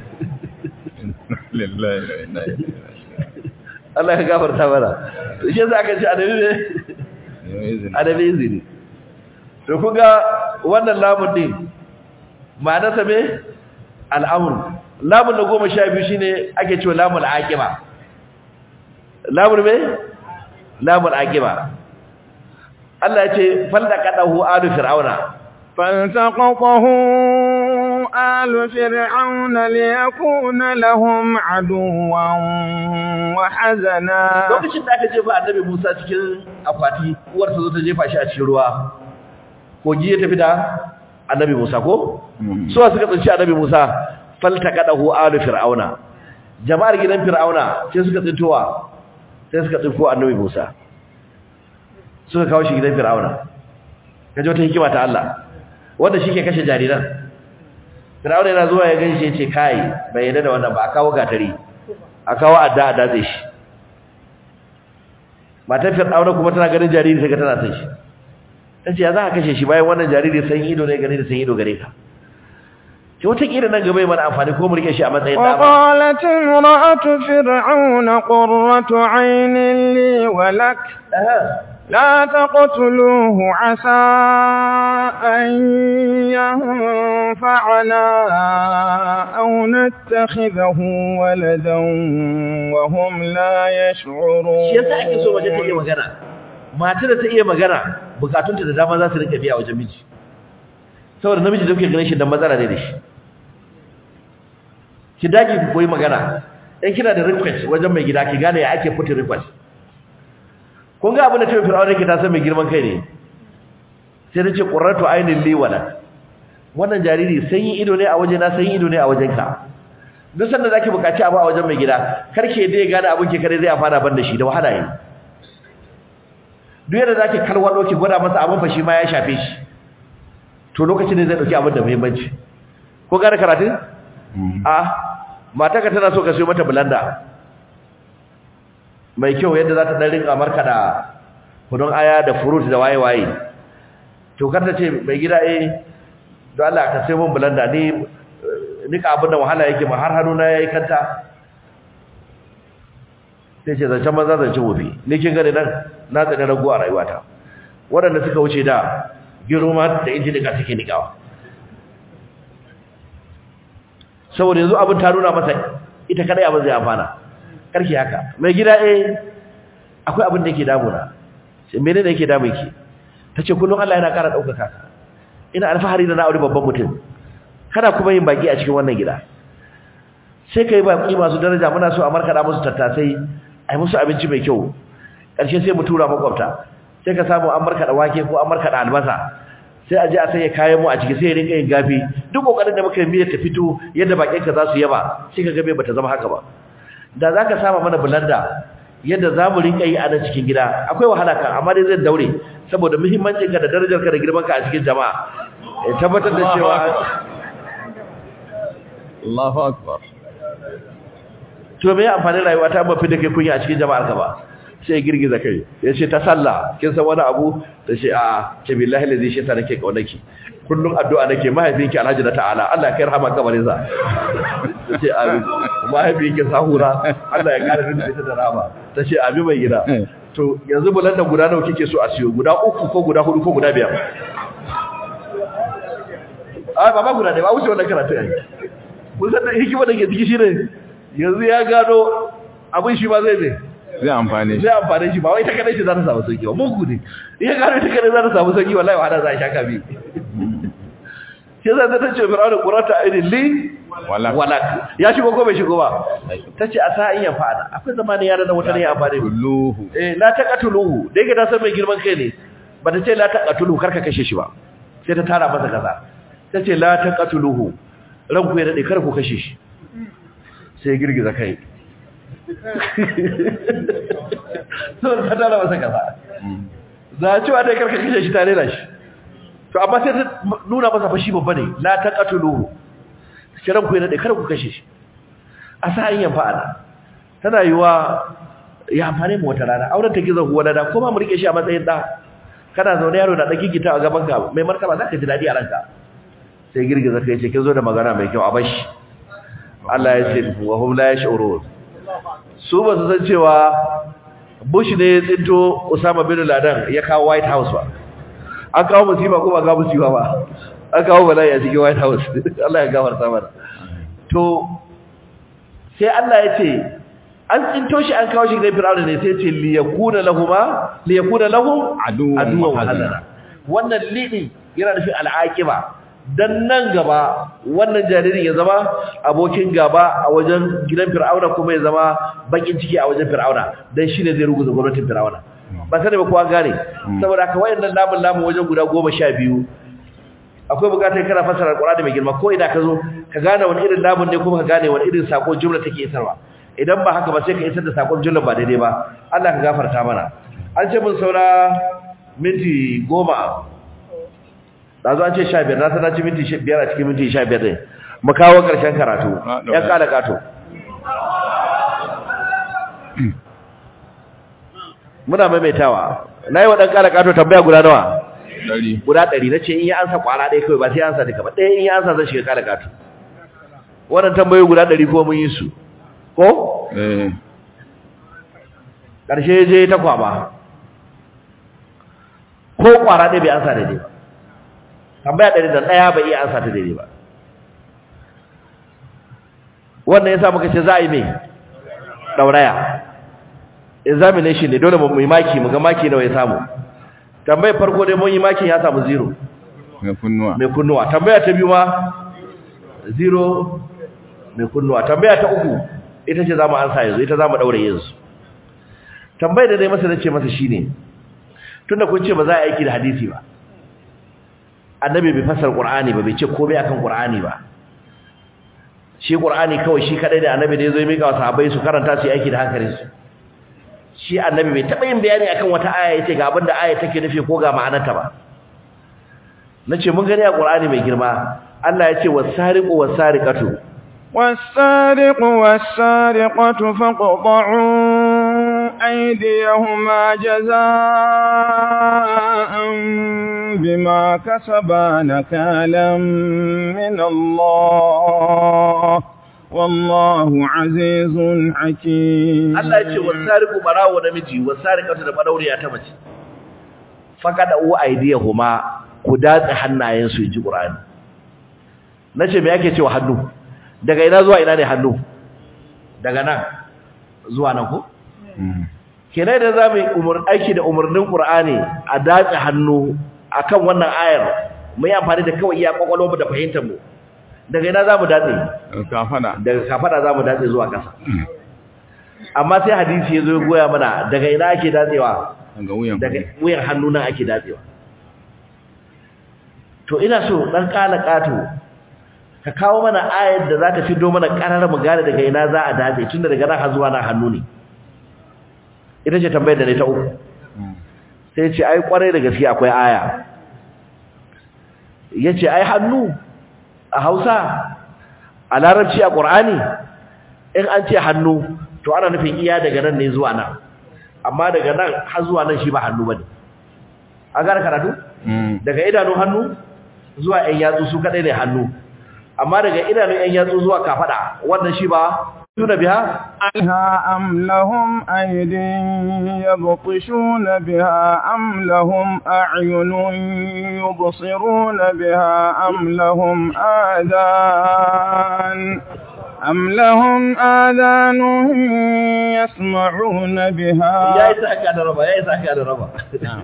lillahi wa inna ilaihi Allah ya gafarta mana to shi yasa aka ce adabi ne raji'un adabi izini to kuga wannan lamun din ma'anarsa me al'amur lamun na goma sha biyu shine ake cewa lamun aqiba lamun me lamun aqiba Allah ya ce faldaqadahu alu fir'auna فالتقطه آل فرعون ليكون لهم عدوا وحزنا lokacin da aka jefa annabi Musa cikin akwati uwarsa zo ta jefa shi a cikin ruwa kogi ya tafi da annabi Musa ko suwa suka tsinci annabi Musa faltaqadahu alu fir'auna jama'ar gidan fir'auna sai suka tsintowa sai suka tsinko annabi Musa suka kawo shi gidan fir'auna kaje wata hikima ta Allah wanda shike kashe jariran fir'auna yana zuwa ya ganshi yace kai bai yarda da wannan ba a kawo gatari a kawo adda adda zai shi matar fir'auna kuma tana ganin jariri sai ga tana son shi tace ya za ka kashe shi bayan wannan jariri san ido ne gare da san ido gare ka ki wata kira nan gaba mana amfani ko mu rike shi a matsayin dama وقالت امرأة فرعون قرة عين لي ولك لا تقتلوه عسى أن ينفعنا أو نتخذه ولدا وهم لا يشعرون shi yasa ake so waje ta iya magana matar da ta iya magana bukatunta da dama za su rinka biya wajen miji saboda namiji da kuke ganin shi dan matsala ne da shi ki dage ku koyi magana in kina da request wajen mai gida ki gane ya ake put request kun ga abin da tafi fir'auna yake ta san mai girman kai ne sai ta ce qurratu ainin li wala wannan jariri sanyi ido ne a waje na sanyi ido ne a wajen ka duk sanda zaki bukaci abu a wajen mai gida karke dai gane abin ki kare zai afana ban da shi da wahala yi duk yadda zaki kalwado ki gwada masa abin fa shi ma ya shafe shi to lokacin ne zai dauki abin da muhimmanci ko gane karatu a mataka tana so ka siyo mata blender mai kyau yadda za ta dan rinka markada kudin aya da fruit da waye waye to kar ta ce mai gida eh don Allah ka sai mun blender ni nika abin da wahala yake ma har hannuna yayi kanta sai ce zancen banza zancen wofi ni kin gani nan na tsada rago a rayuwata waɗanda suka wuce da girma da inji nika suke nikawa saboda yanzu abin ta nuna masa ita kadai abin zai amfana karki haka mai gida eh akwai abin da yake damuna sai menene yake damun ki tace kullum Allah yana ƙara daukaka ka ina alfahari da na aure babban mutum kana kuma yin baki a cikin wannan gida sai kai baki masu daraja muna so a markada musu tattasai ai musu abinci mai kyau karshe sai mu tura makwabta sai ka samu an markada wake ko an markada albasa sai a je a sanya kayan mu a ciki sai ya rinka yin gafi duk kokarin da muka yi miyar ta fito yadda bakin ka za su yaba sai ka ga bai bata zama haka ba da zaka saba mana bulanda yadda za mu rinka yi a nan cikin gida akwai wahala kan amma dai zai daure saboda muhimmancin ka da darajar ka da girman ka a cikin jama'a ya tabbatar da cewa Allahu akbar to me amfani rayuwa ta mafi da kai kunya a cikin jama'ar ka ba sai girgiza kai ya ce ta sallah kin san wani abu ta ce a ce billahi lazi shi ta nake kaunaki kullum addu'a nake mahaifinki alhaji na ta'ala Allah ya kai rahama kabarin sa ta ce amin mahaifinki sahura Allah ya kare ni da ita da rahama ta ce amin mai gida to yanzu bulan da guda nawa kike so a siyo guda uku ko guda hudu ko guda biyar a baba guda ne ba wuce wannan karatu ai mun san hikima da ke ciki shine yanzu ya gano abin shi ba zai ne zai amfane shi zai amfane shi ba wai ta kadai shi za ta samu sauki ba mugu ne iya gano ta kadai za ta samu sauki wallahi wa hada za a shaka bi shi zai ta ce fir'auna qurata aidin li Walak. walak ya shigo ko bai shigo ba tace a sa in ya fada akwai zamanin yara da wata ne ya amfane kulluhu eh la taqatuluhu da yake ta san mai girman kai ne ba ta ce la taqatuluhu karka kashe shi ba sai ta tara masa kaza ta ce la taqatuluhu ranku ya dade kar ku kashe shi sai girgiza kai sun ta tara masa kaza za a cewa dai karka kashe shi tare da shi to amma sai ta nuna masa fashi babba ne la taqatuluhu sai ranku ya dade kar ku kashe shi a sa yin fa'ala tana yiwa ya amfane mu wata rana auren ta gizo huwa da ko ma mu rike shi a matsayin da kana zaune yaro da daki gita a gaban ka mai martaba zaka ji dadi a ranka sai girgiza kai ce kin zo da magana mai kyau a bashi Allah ya ce wa hum la yash'urun su ba su san cewa Bush ne ya tsinto Osama bin Laden ya kawo White House ba an kawo musiba ko ba ga musiba ba an kawo bala'i a cikin White House Allah ya gafarta mana to sai Allah ya ce an tsinto shi an kawo shi gidan Fir'auna ne sai ya ce li yakuna lahumma li yakuna lahum Aduwwan aduwwan wa hazana. hazana wannan lidi yana nufin al'aqiba dan nan gaba wannan jaririn ya zama abokin gaba a wajen gidan Fir'auna kuma ya zama bakin ciki a wajen Fir'auna dan shine zai ruguza gwamnatin Fir'auna ba sai ba kowa gane saboda haka wayannan lamun lamun wajen guda 12 akwai bukatar kana fasara Qur'ani mai girma ko ina ka zo ka gane wani irin lamun ne kuma ka gane wani irin sako jumla take isarwa idan ba haka ba sai ka isar da sakon jumla ba daidai ba Allah ka gafarta mana an ce mun saura minti goma dazo an ce 15 na sanar ci minti 5 a cikin minti 15 ne mu kawo karshen karatu Ah, ya kala kato muna maimaitawa nayi wa dan kala kato tambaya guda nawa dari guda ɗari na ce in yi ansa kwara ɗaya kawai ba sai ansa duka ba ɗaya in yi ansa zan shiga kala katu wannan tambayoyi guda ɗari ko mun yi su ko eh ƙarshe je ta kwama ko kwara ɗaya bai ansa daidai ba tambaya ɗari da ɗaya bai iya ansa ta daidai ba wannan ya sa muka ce za a yi mai ɗauraya examination ne dole mu yi maki mu ga maki nawa ya samu tambayar farko dai mun yi makin ya samu zero mai kunnuwa mai kunnuwa tambaya ta biyu ma zero mai kunnuwa tambaya ta uku ita ce zamu ansa yanzu ita zamu daure yanzu tambayar da dai masa nace masa shine tunda kun ce ba za a aiki da hadisi ba annabi bai fasar qur'ani ba bai ce komai akan qur'ani ba shi qur'ani kawai shi kadai da annabi da yazo ya mika wa sahabbai su karanta su yi aiki da hankalinsu shi annabi bai taba yin bayani akan wata aya yace ga abin da aya take nufi ko ga ma'anarta ba nace mun gani a Qur'ani mai girma Allah yace was-sariqu was-sariqatu والسارق والسارقة فاقطعوا أيديهما جزاء بما كسبا نكالا من الله والله عزيز حكيم Allah ya ce wasariqu barawo namiji wasariqatu da barauriya ta mace faqada u aydiyahuma ku datse hannayen su ji Qur'ani nace me yake cewa hannu daga ina zuwa ina ne hannu daga nan zuwa nan ko kenan da zamu yi umur aiki da umurnin Qur'ani a datse hannu akan wannan ayar mu yi amfani da kawai iya kwakwalwar mu da fahimtar mu daga ina zamu datse kafada daga kafada zamu datse zuwa ƙasa amma sai hadisi yazo ya goya mana daga ina ake datsewa daga wuyan daga wuyan hannu nan ake datsewa to ina so dan kala kato ka kawo mana ayar da zaka fido mana karar mu gane daga ina za a datse tunda daga nan har zuwa nan hannu ne ita ce tambayar da ne ta uku sai ce ai kwarai da gaske akwai aya yace ai hannu a Hausa a Larabci a Qur'ani in an ce hannu to ana nufin iya daga nan ne zuwa nan amma daga nan har zuwa nan shi ba hannu bane an gane karatu daga idanun hannu zuwa ɗan yatsu su kadai ne hannu amma daga idanun ɗan yatsu zuwa kafada wannan shi ba tuna biha عنها أم لهم أيد يبطشون بها أم لهم أعين يبصرون بها أم لهم آذان أم لهم آذان يسمعون ya بها yi sa haka da raba ya yi sa haka da raba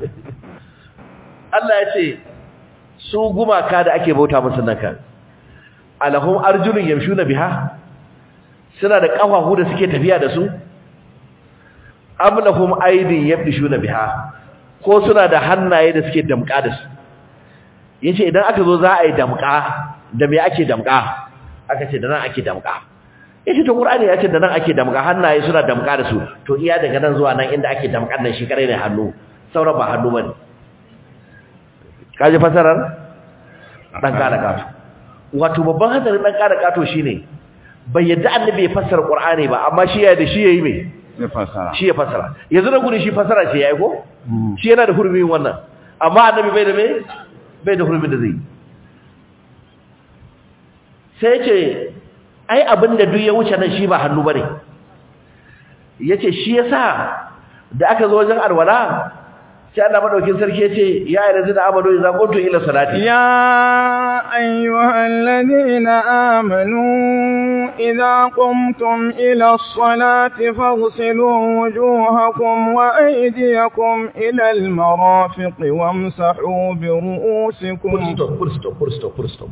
Allah ya ce su gumaka da ake bauta musu nan kan alahum arjulun yamshuna biha suna da kafafu da suke tafiya da su am lahum aydin yabdishuna biha ko suna da hannaye da suke damka da su yace idan aka zo za a yi damka da me ake damka aka ce da nan ake damka yace to qur'ani ya ce da nan ake damka hannaye suna damka da su to iya daga nan zuwa nan inda ake damkan nan shi kare ne hannu sauran ba hannu bane kaji fasarar dan kada kato wato babban hadarin dan kada kato shine bai yadda annabi ya fassara qur'ani ba amma shi ya da shi yayi me ya fasara shi ya fassara yanzu na gurin shi fassara ce yayi ko shi yana da hurumin wannan amma annabi bai da me bai da hurumin da zai yi. sai ce ai abinda duk ya wuce nan shi ba hannu bane yace shi yasa da aka zo wajen alwala sai Allah madaukin sarki yace ya ayyuhal da amanu idza qumtum ila salati يا أيها الذين آمنوا إذا قمتم إلى الصلاة فاغسلوا وجوهكم وأيديكم إلى المرافق وامسحوا برؤوسكم full stop full stop full stop full stop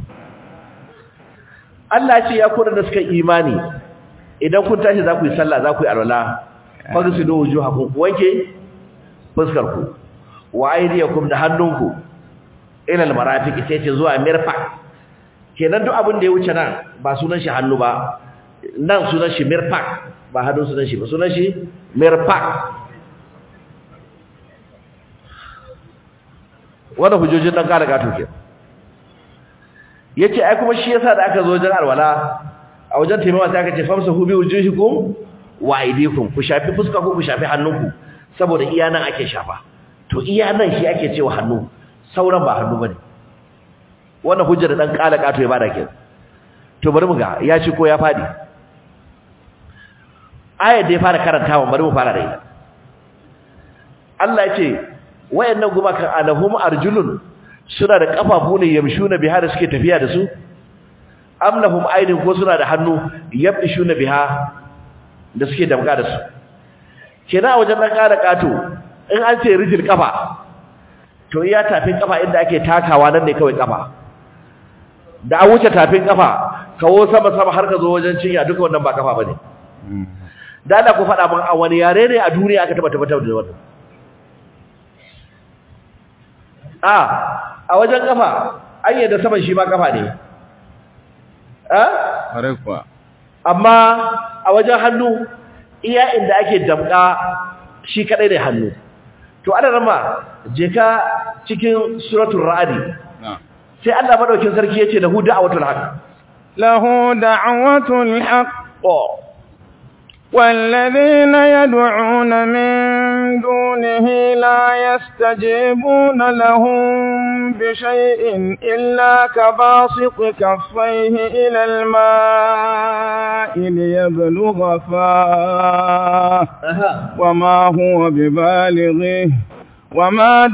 Allah ce ya kuna da suka imani idan kun tashi za ku yi sallah za ku yi alwala fagsilu wujuhakum ku wanke fuskar ku wa aydiyakum da hannunku ila almarafiq sai ce zuwa mirfaq kenan duk abin da ya wuce nan ba sunan shi hannu ba nan sunan shi mirfaq ba hannun sunan shi ba sunan shi mirfaq wannan hujjojin dan kala gato ke yace ai kuma shi yasa da aka zo wajen alwala a wajen taimawa sai aka ce famsa hu bi wujuhikum wa aydikum ku shafi fuska ku ku shafi hannunku saboda iya nan ake shafa to iya nan shi ake cewa hannu sauran ba hannu bane wannan hujjar dan kala gato ya bada ke to bari mu ga ya ci ko ya fadi ayat da ya fara karantawa bari mu fara da ita Allah ya ce wayannan gumakan alahum arjulun suna da kafafu ne yamshuna biha da suke tafiya da su am lahum aydin ko suna da hannu yabshuna biha da suke damga da su kenan a wajen dan kada kato in an ce rijil kafa to iya tafin kafa inda ake takawa nan ne kawai kafa da an wuce tafin kafa kawo sama sama har ka zo wajen cinya duka wannan ba kafa bane da Allah ku faɗa mun a wani yare ne a duniya aka taba tabbatar da wannan a a wajen kafa an yadda saman shi ma kafa ne a Ƙwarai kuwa. amma a wajen hannu iya inda ake damka shi kadai ne hannu to ana rama je ka cikin suratul ra'adi Na. sai Allah madaukin sarki yace da hu da'watul haqq له دعوة الحق والذين يدعون من دونه لا يستجيبون لهم بشيء إلا كباسط كفيه إلى الماء ليبلغ فاه وما هو ببالغه وما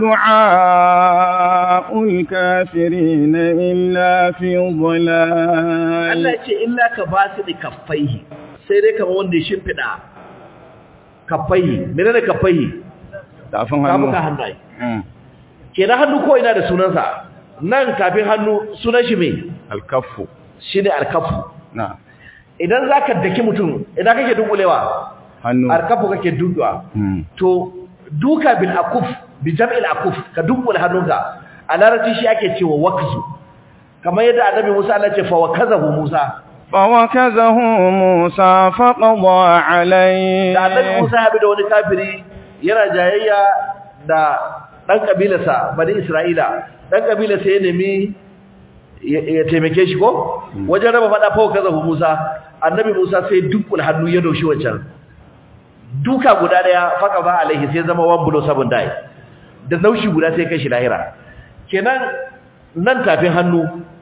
دعاء الكافرين إلا في ضلال Allah ya ce illa ka ba su da kaffaihi sai dai kamar wanda ya shimfiɗa kaffaihi mene ne kaffaihi tafin kafuka hannu hannaye Mm. kenan hannu ko ina da sunansa nan kafin hannu sunan shi me alkafu shine alkafu na idan zaka daki mutum idan kake dunkulewa hannu alkafu kake dunkuwa Mm. to duka bil akuf bi jam'il akuf ka dunkule hannunka a larabci shi ake cewa wakzu kamar yadda annabi Musa Allah ya ce fa wakazahu Musa فوكزه موسى فقضى عليه da annabi Musa ya bi da wani kafiri yana jayayya da dan kabilarsa bani Isra'ila dan kabilarsa ya nemi ya ya taimake shi ko wajen raba fada fa kaza Musa annabi Musa sai dukkul hannu ya doshi wancan duka guda daya faka ba alaihi sai zama wan bulo sabon dai da naushi guda sai kai shi lahira kenan nan tafin hannu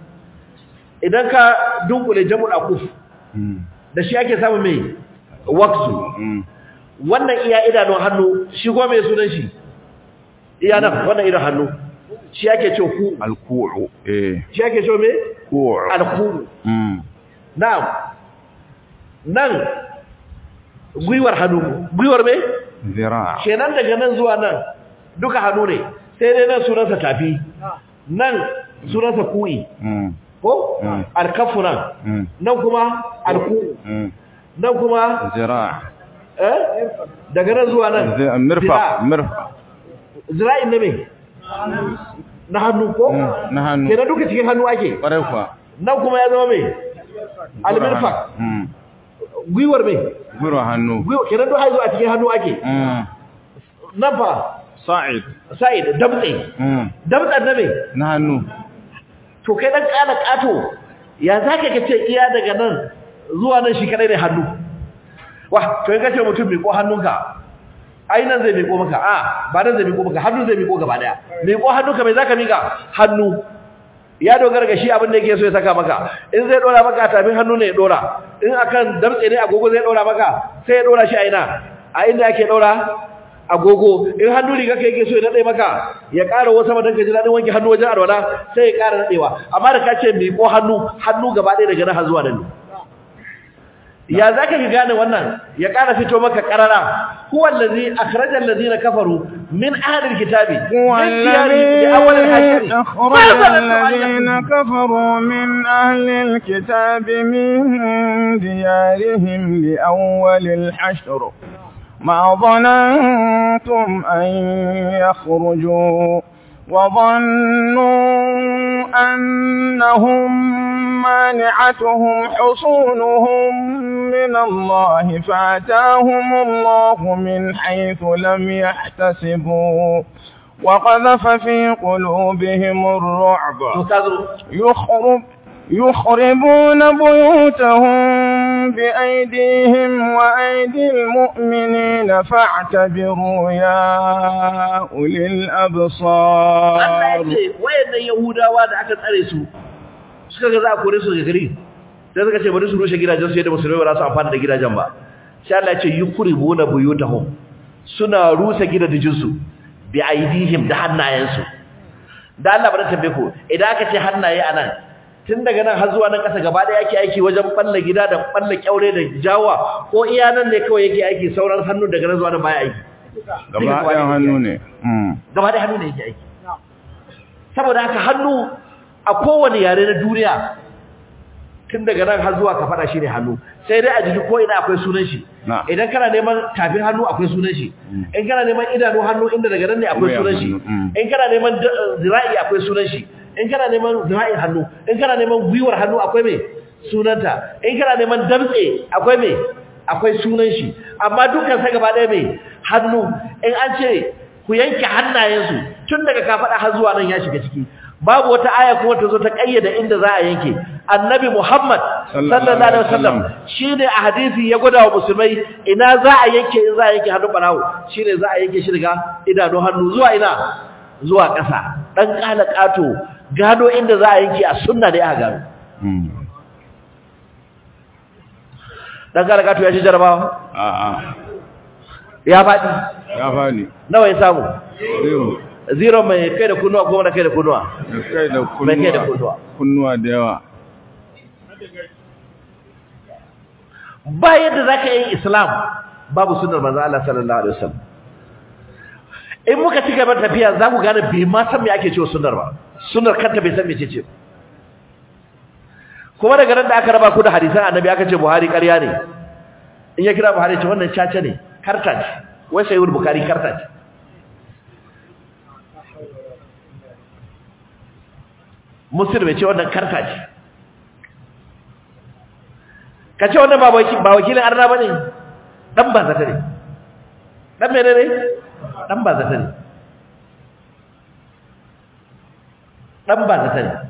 idan ka dunkule jamul akuf Mm. da shi ake samu mai waksu Mm. wannan iya idanun hannu shi ko mai sunan shi iya nan wannan idan hannu shi ake ce ku alku'u eh shi ake ce mai ku'u alku Mm. na'am nan gwiwar hannu gwiwar mai zira kenan daga nan zuwa nan duka hannu ne sai dai nan sunansa tafi nan sunansa ku'i Mm. ko Mm. alkafu nan Mm. nan kuma alku Mm. nan kuma zira eh daga nan zuwa nan Zai- mirfa zira. mirfa zira'in na me na hannu ko Mm. na hannu kenan duka cikin hannu ake ƙwarai kuwa nan kuma ya zama me almirfak Mm. gwiwar me gwiwa hannu gwiwar kenan duk haizu a cikin hannu ake Mm. nan fa sa'id sa'id damtse Mm. damtsen na me na hannu to kai dan kana kato ya zaka ka ce iya daga nan zuwa nan shi kadai ne hannu wa to in ka ce mutum miƙo hannunka ai nan zai miƙo maka a ba nan zai miƙo maka hannu zai miƙo gaba daya miƙo hannunka mai zaka miƙa hannu ya dogara ga shi abin da yake so ya saka maka in zai dora maka tafin hannu ne ya dora in akan damtse ne agogo zai dora maka sai ya dora shi a ina a inda ake dora agogo in hannu riga kai yake so ya nade maka ya ƙara wasu madan ka ji dadin wanke hannu wajen alwala sai ya ƙara nadewa amma da ka ce miƙo hannu hannu gaba ɗaya daga nan har zuwa nan ne ya zaka ka gane wannan ya ƙara fito maka ƙarara huwa allazi akhraja allazina kafaru min ahli alkitabi هو min diyarihim li awwal الذي alhashri أخرج الذين كفروا من أهل الكتاب من ديارهم لأول الحشر ما ظننتم أن يخرجوا وظنوا أنهم مانعتهم حصونهم من الله فأتاهم الله من حيث لم يحتسبوا وقذف في قلوبهم الرعب to kazo يخرب يخربون بيوتهم بأيديهم وأيدي المؤمنين فاعتبروا يا أولي Allah ya الأبصار ce wayannan Yahudawa da aka tsare su suka ga za a kore su daga gari sai suka ce bari su rushe gidajen su yadda musulmai ba za su amfana da gidajen ba sai Allah ya ce yukribuna buyutahum suna rusa gidajen su bi aidihim da hannayensu da Allah bari tambaye ku idan aka ce hannaye anan tun daga nan har zuwa nan kasa gaba da yake aiki wajen balla gida da balla kyaure da jawa ko iya nan ne kawai yake aiki sauran hannu daga nan zuwa nan baya aiki gaba ɗayan hannu ne Mm. gaba da hannu ne yake aiki saboda haka hannu a kowane yare na duniya tun daga nan har zuwa ka fada shi ne hannu sai dai a jiki ko ina akwai sunan shi Na. idan kana neman tafin hannu akwai sunan shi in kana neman idanu hannu inda daga nan ne akwai Wuyan sunan shi hannu, mm. in kana neman da- zira'i akwai sunan shi in kana neman zira'in hannu in kana neman gwiwar hannu akwai me sunanta in kana neman damtse akwai me akwai sunan shi amma dukkan sa gaba ɗaya me hannu in an ce ku yanke hannayensu tun daga kafaɗa har zuwa nan ya shiga ciki babu wata aya kuma ta zo ta ƙayyada inda za a yanke annabi Muhammad Sallallahu sallallahu alaihi wasallam alaihi shine a hadisi ya gwada wa musulmai ina za a yanke in za a yanke hannun barawo shine za a yanke shi daga idanu hannu zuwa ina zuwa ƙasa dan kala kato gado inda za a yanke a sunna ne aka gano dan kala kato ya ci jarabawa A'a, ya faɗi ya fani. nawa ya samu Zero. zero mai kai da kunnuwa ko mara kai da kunnuwa Da kai da Mai kai da kunnuwa. kunnuwa. Kunnuwa da yawa. ba yadda za ka yi islam babu sunar manzo Allah sallallahu alaihi wasallam in muka ci gaba da tafiya za ku gane bai ma san me ake cewa sunar ba sunar kanta bai san me ce kuma daga nan da aka raba ku da hadisan annabi aka ce buhari ƙarya ne in ya kira buhari ce wannan caca ne karta ce wai sai wani bukari karta ce muslim ya ce wannan karta ce ka ce wannan ba waki- ba wakilin arna ba ne ɗan ba zata ne ɗan mene ne ɗan ba zata ne ɗan ba zata ne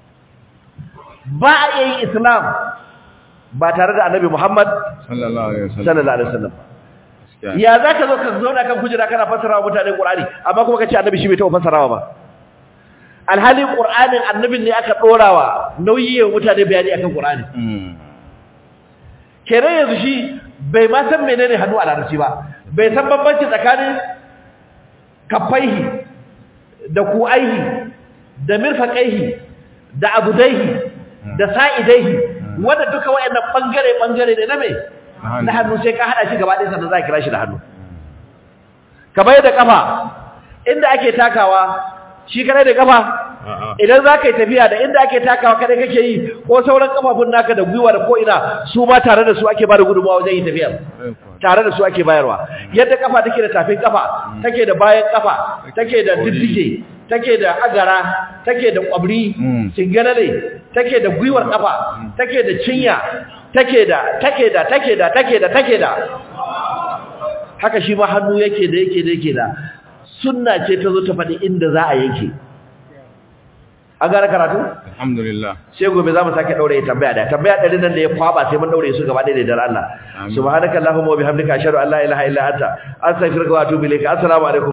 ba a iya yin islam ba tare da annabi muhammad Sallallahu alaihi wasallam. sallallahu alaihi wasallam Gaskiya. ya za ka zo ka zauna kan kujera kana fassara wa mutane ƙur'ani amma kuma ka ce annabi shi bai taɓa fassarawa ba alhali ƙur'anin annabin ne aka ɗorawa nauyi wa mutane bayani akan ƙur'ani Mm. kenan yanzu shi bai ma san menene hannu a larabci ba bai san bambanci tsakanin kafaihi da ku'aihi da mirfaqaihi da abudaihi da sa'idaihi wanda duka wayannan bangare bangare ne na me hannu. na hannu sai ka hada shi gaba ɗaya sannan za ka kira shi da hannu kamar yadda kafa inda ake takawa shi kadai da kafa A'a. idan za ka yi tafiya da inda ake takawa kadai kake yi ko sauran kafafun naka da gwiwa da ko'ina su ma tare da su ake ba da gudunmawa wajen yin tafiyar Sai kuwa. tare da su ake bayarwa yadda kafa take da tafin kafa take da bayan kafa take da diddige take da agara take da kwabri Mm. cinganale take da gwiwar kafa take da cinya take da take da take da take da take da haka shi ma hannu yake da yake da yake da sunna ce ta zo ta faɗi inda za a yanke an gane karatu Alhamdulillah. sai gobe za mu sake daure tambaya da tambaya ɗari nan da ya kwaba sai mun daure su gaba ɗaya da Allah Amin. subhanakallahumma wa bihamdika ashhadu an la ilaha illa anta astaghfiruka wa atubu ilayka assalamu alaikum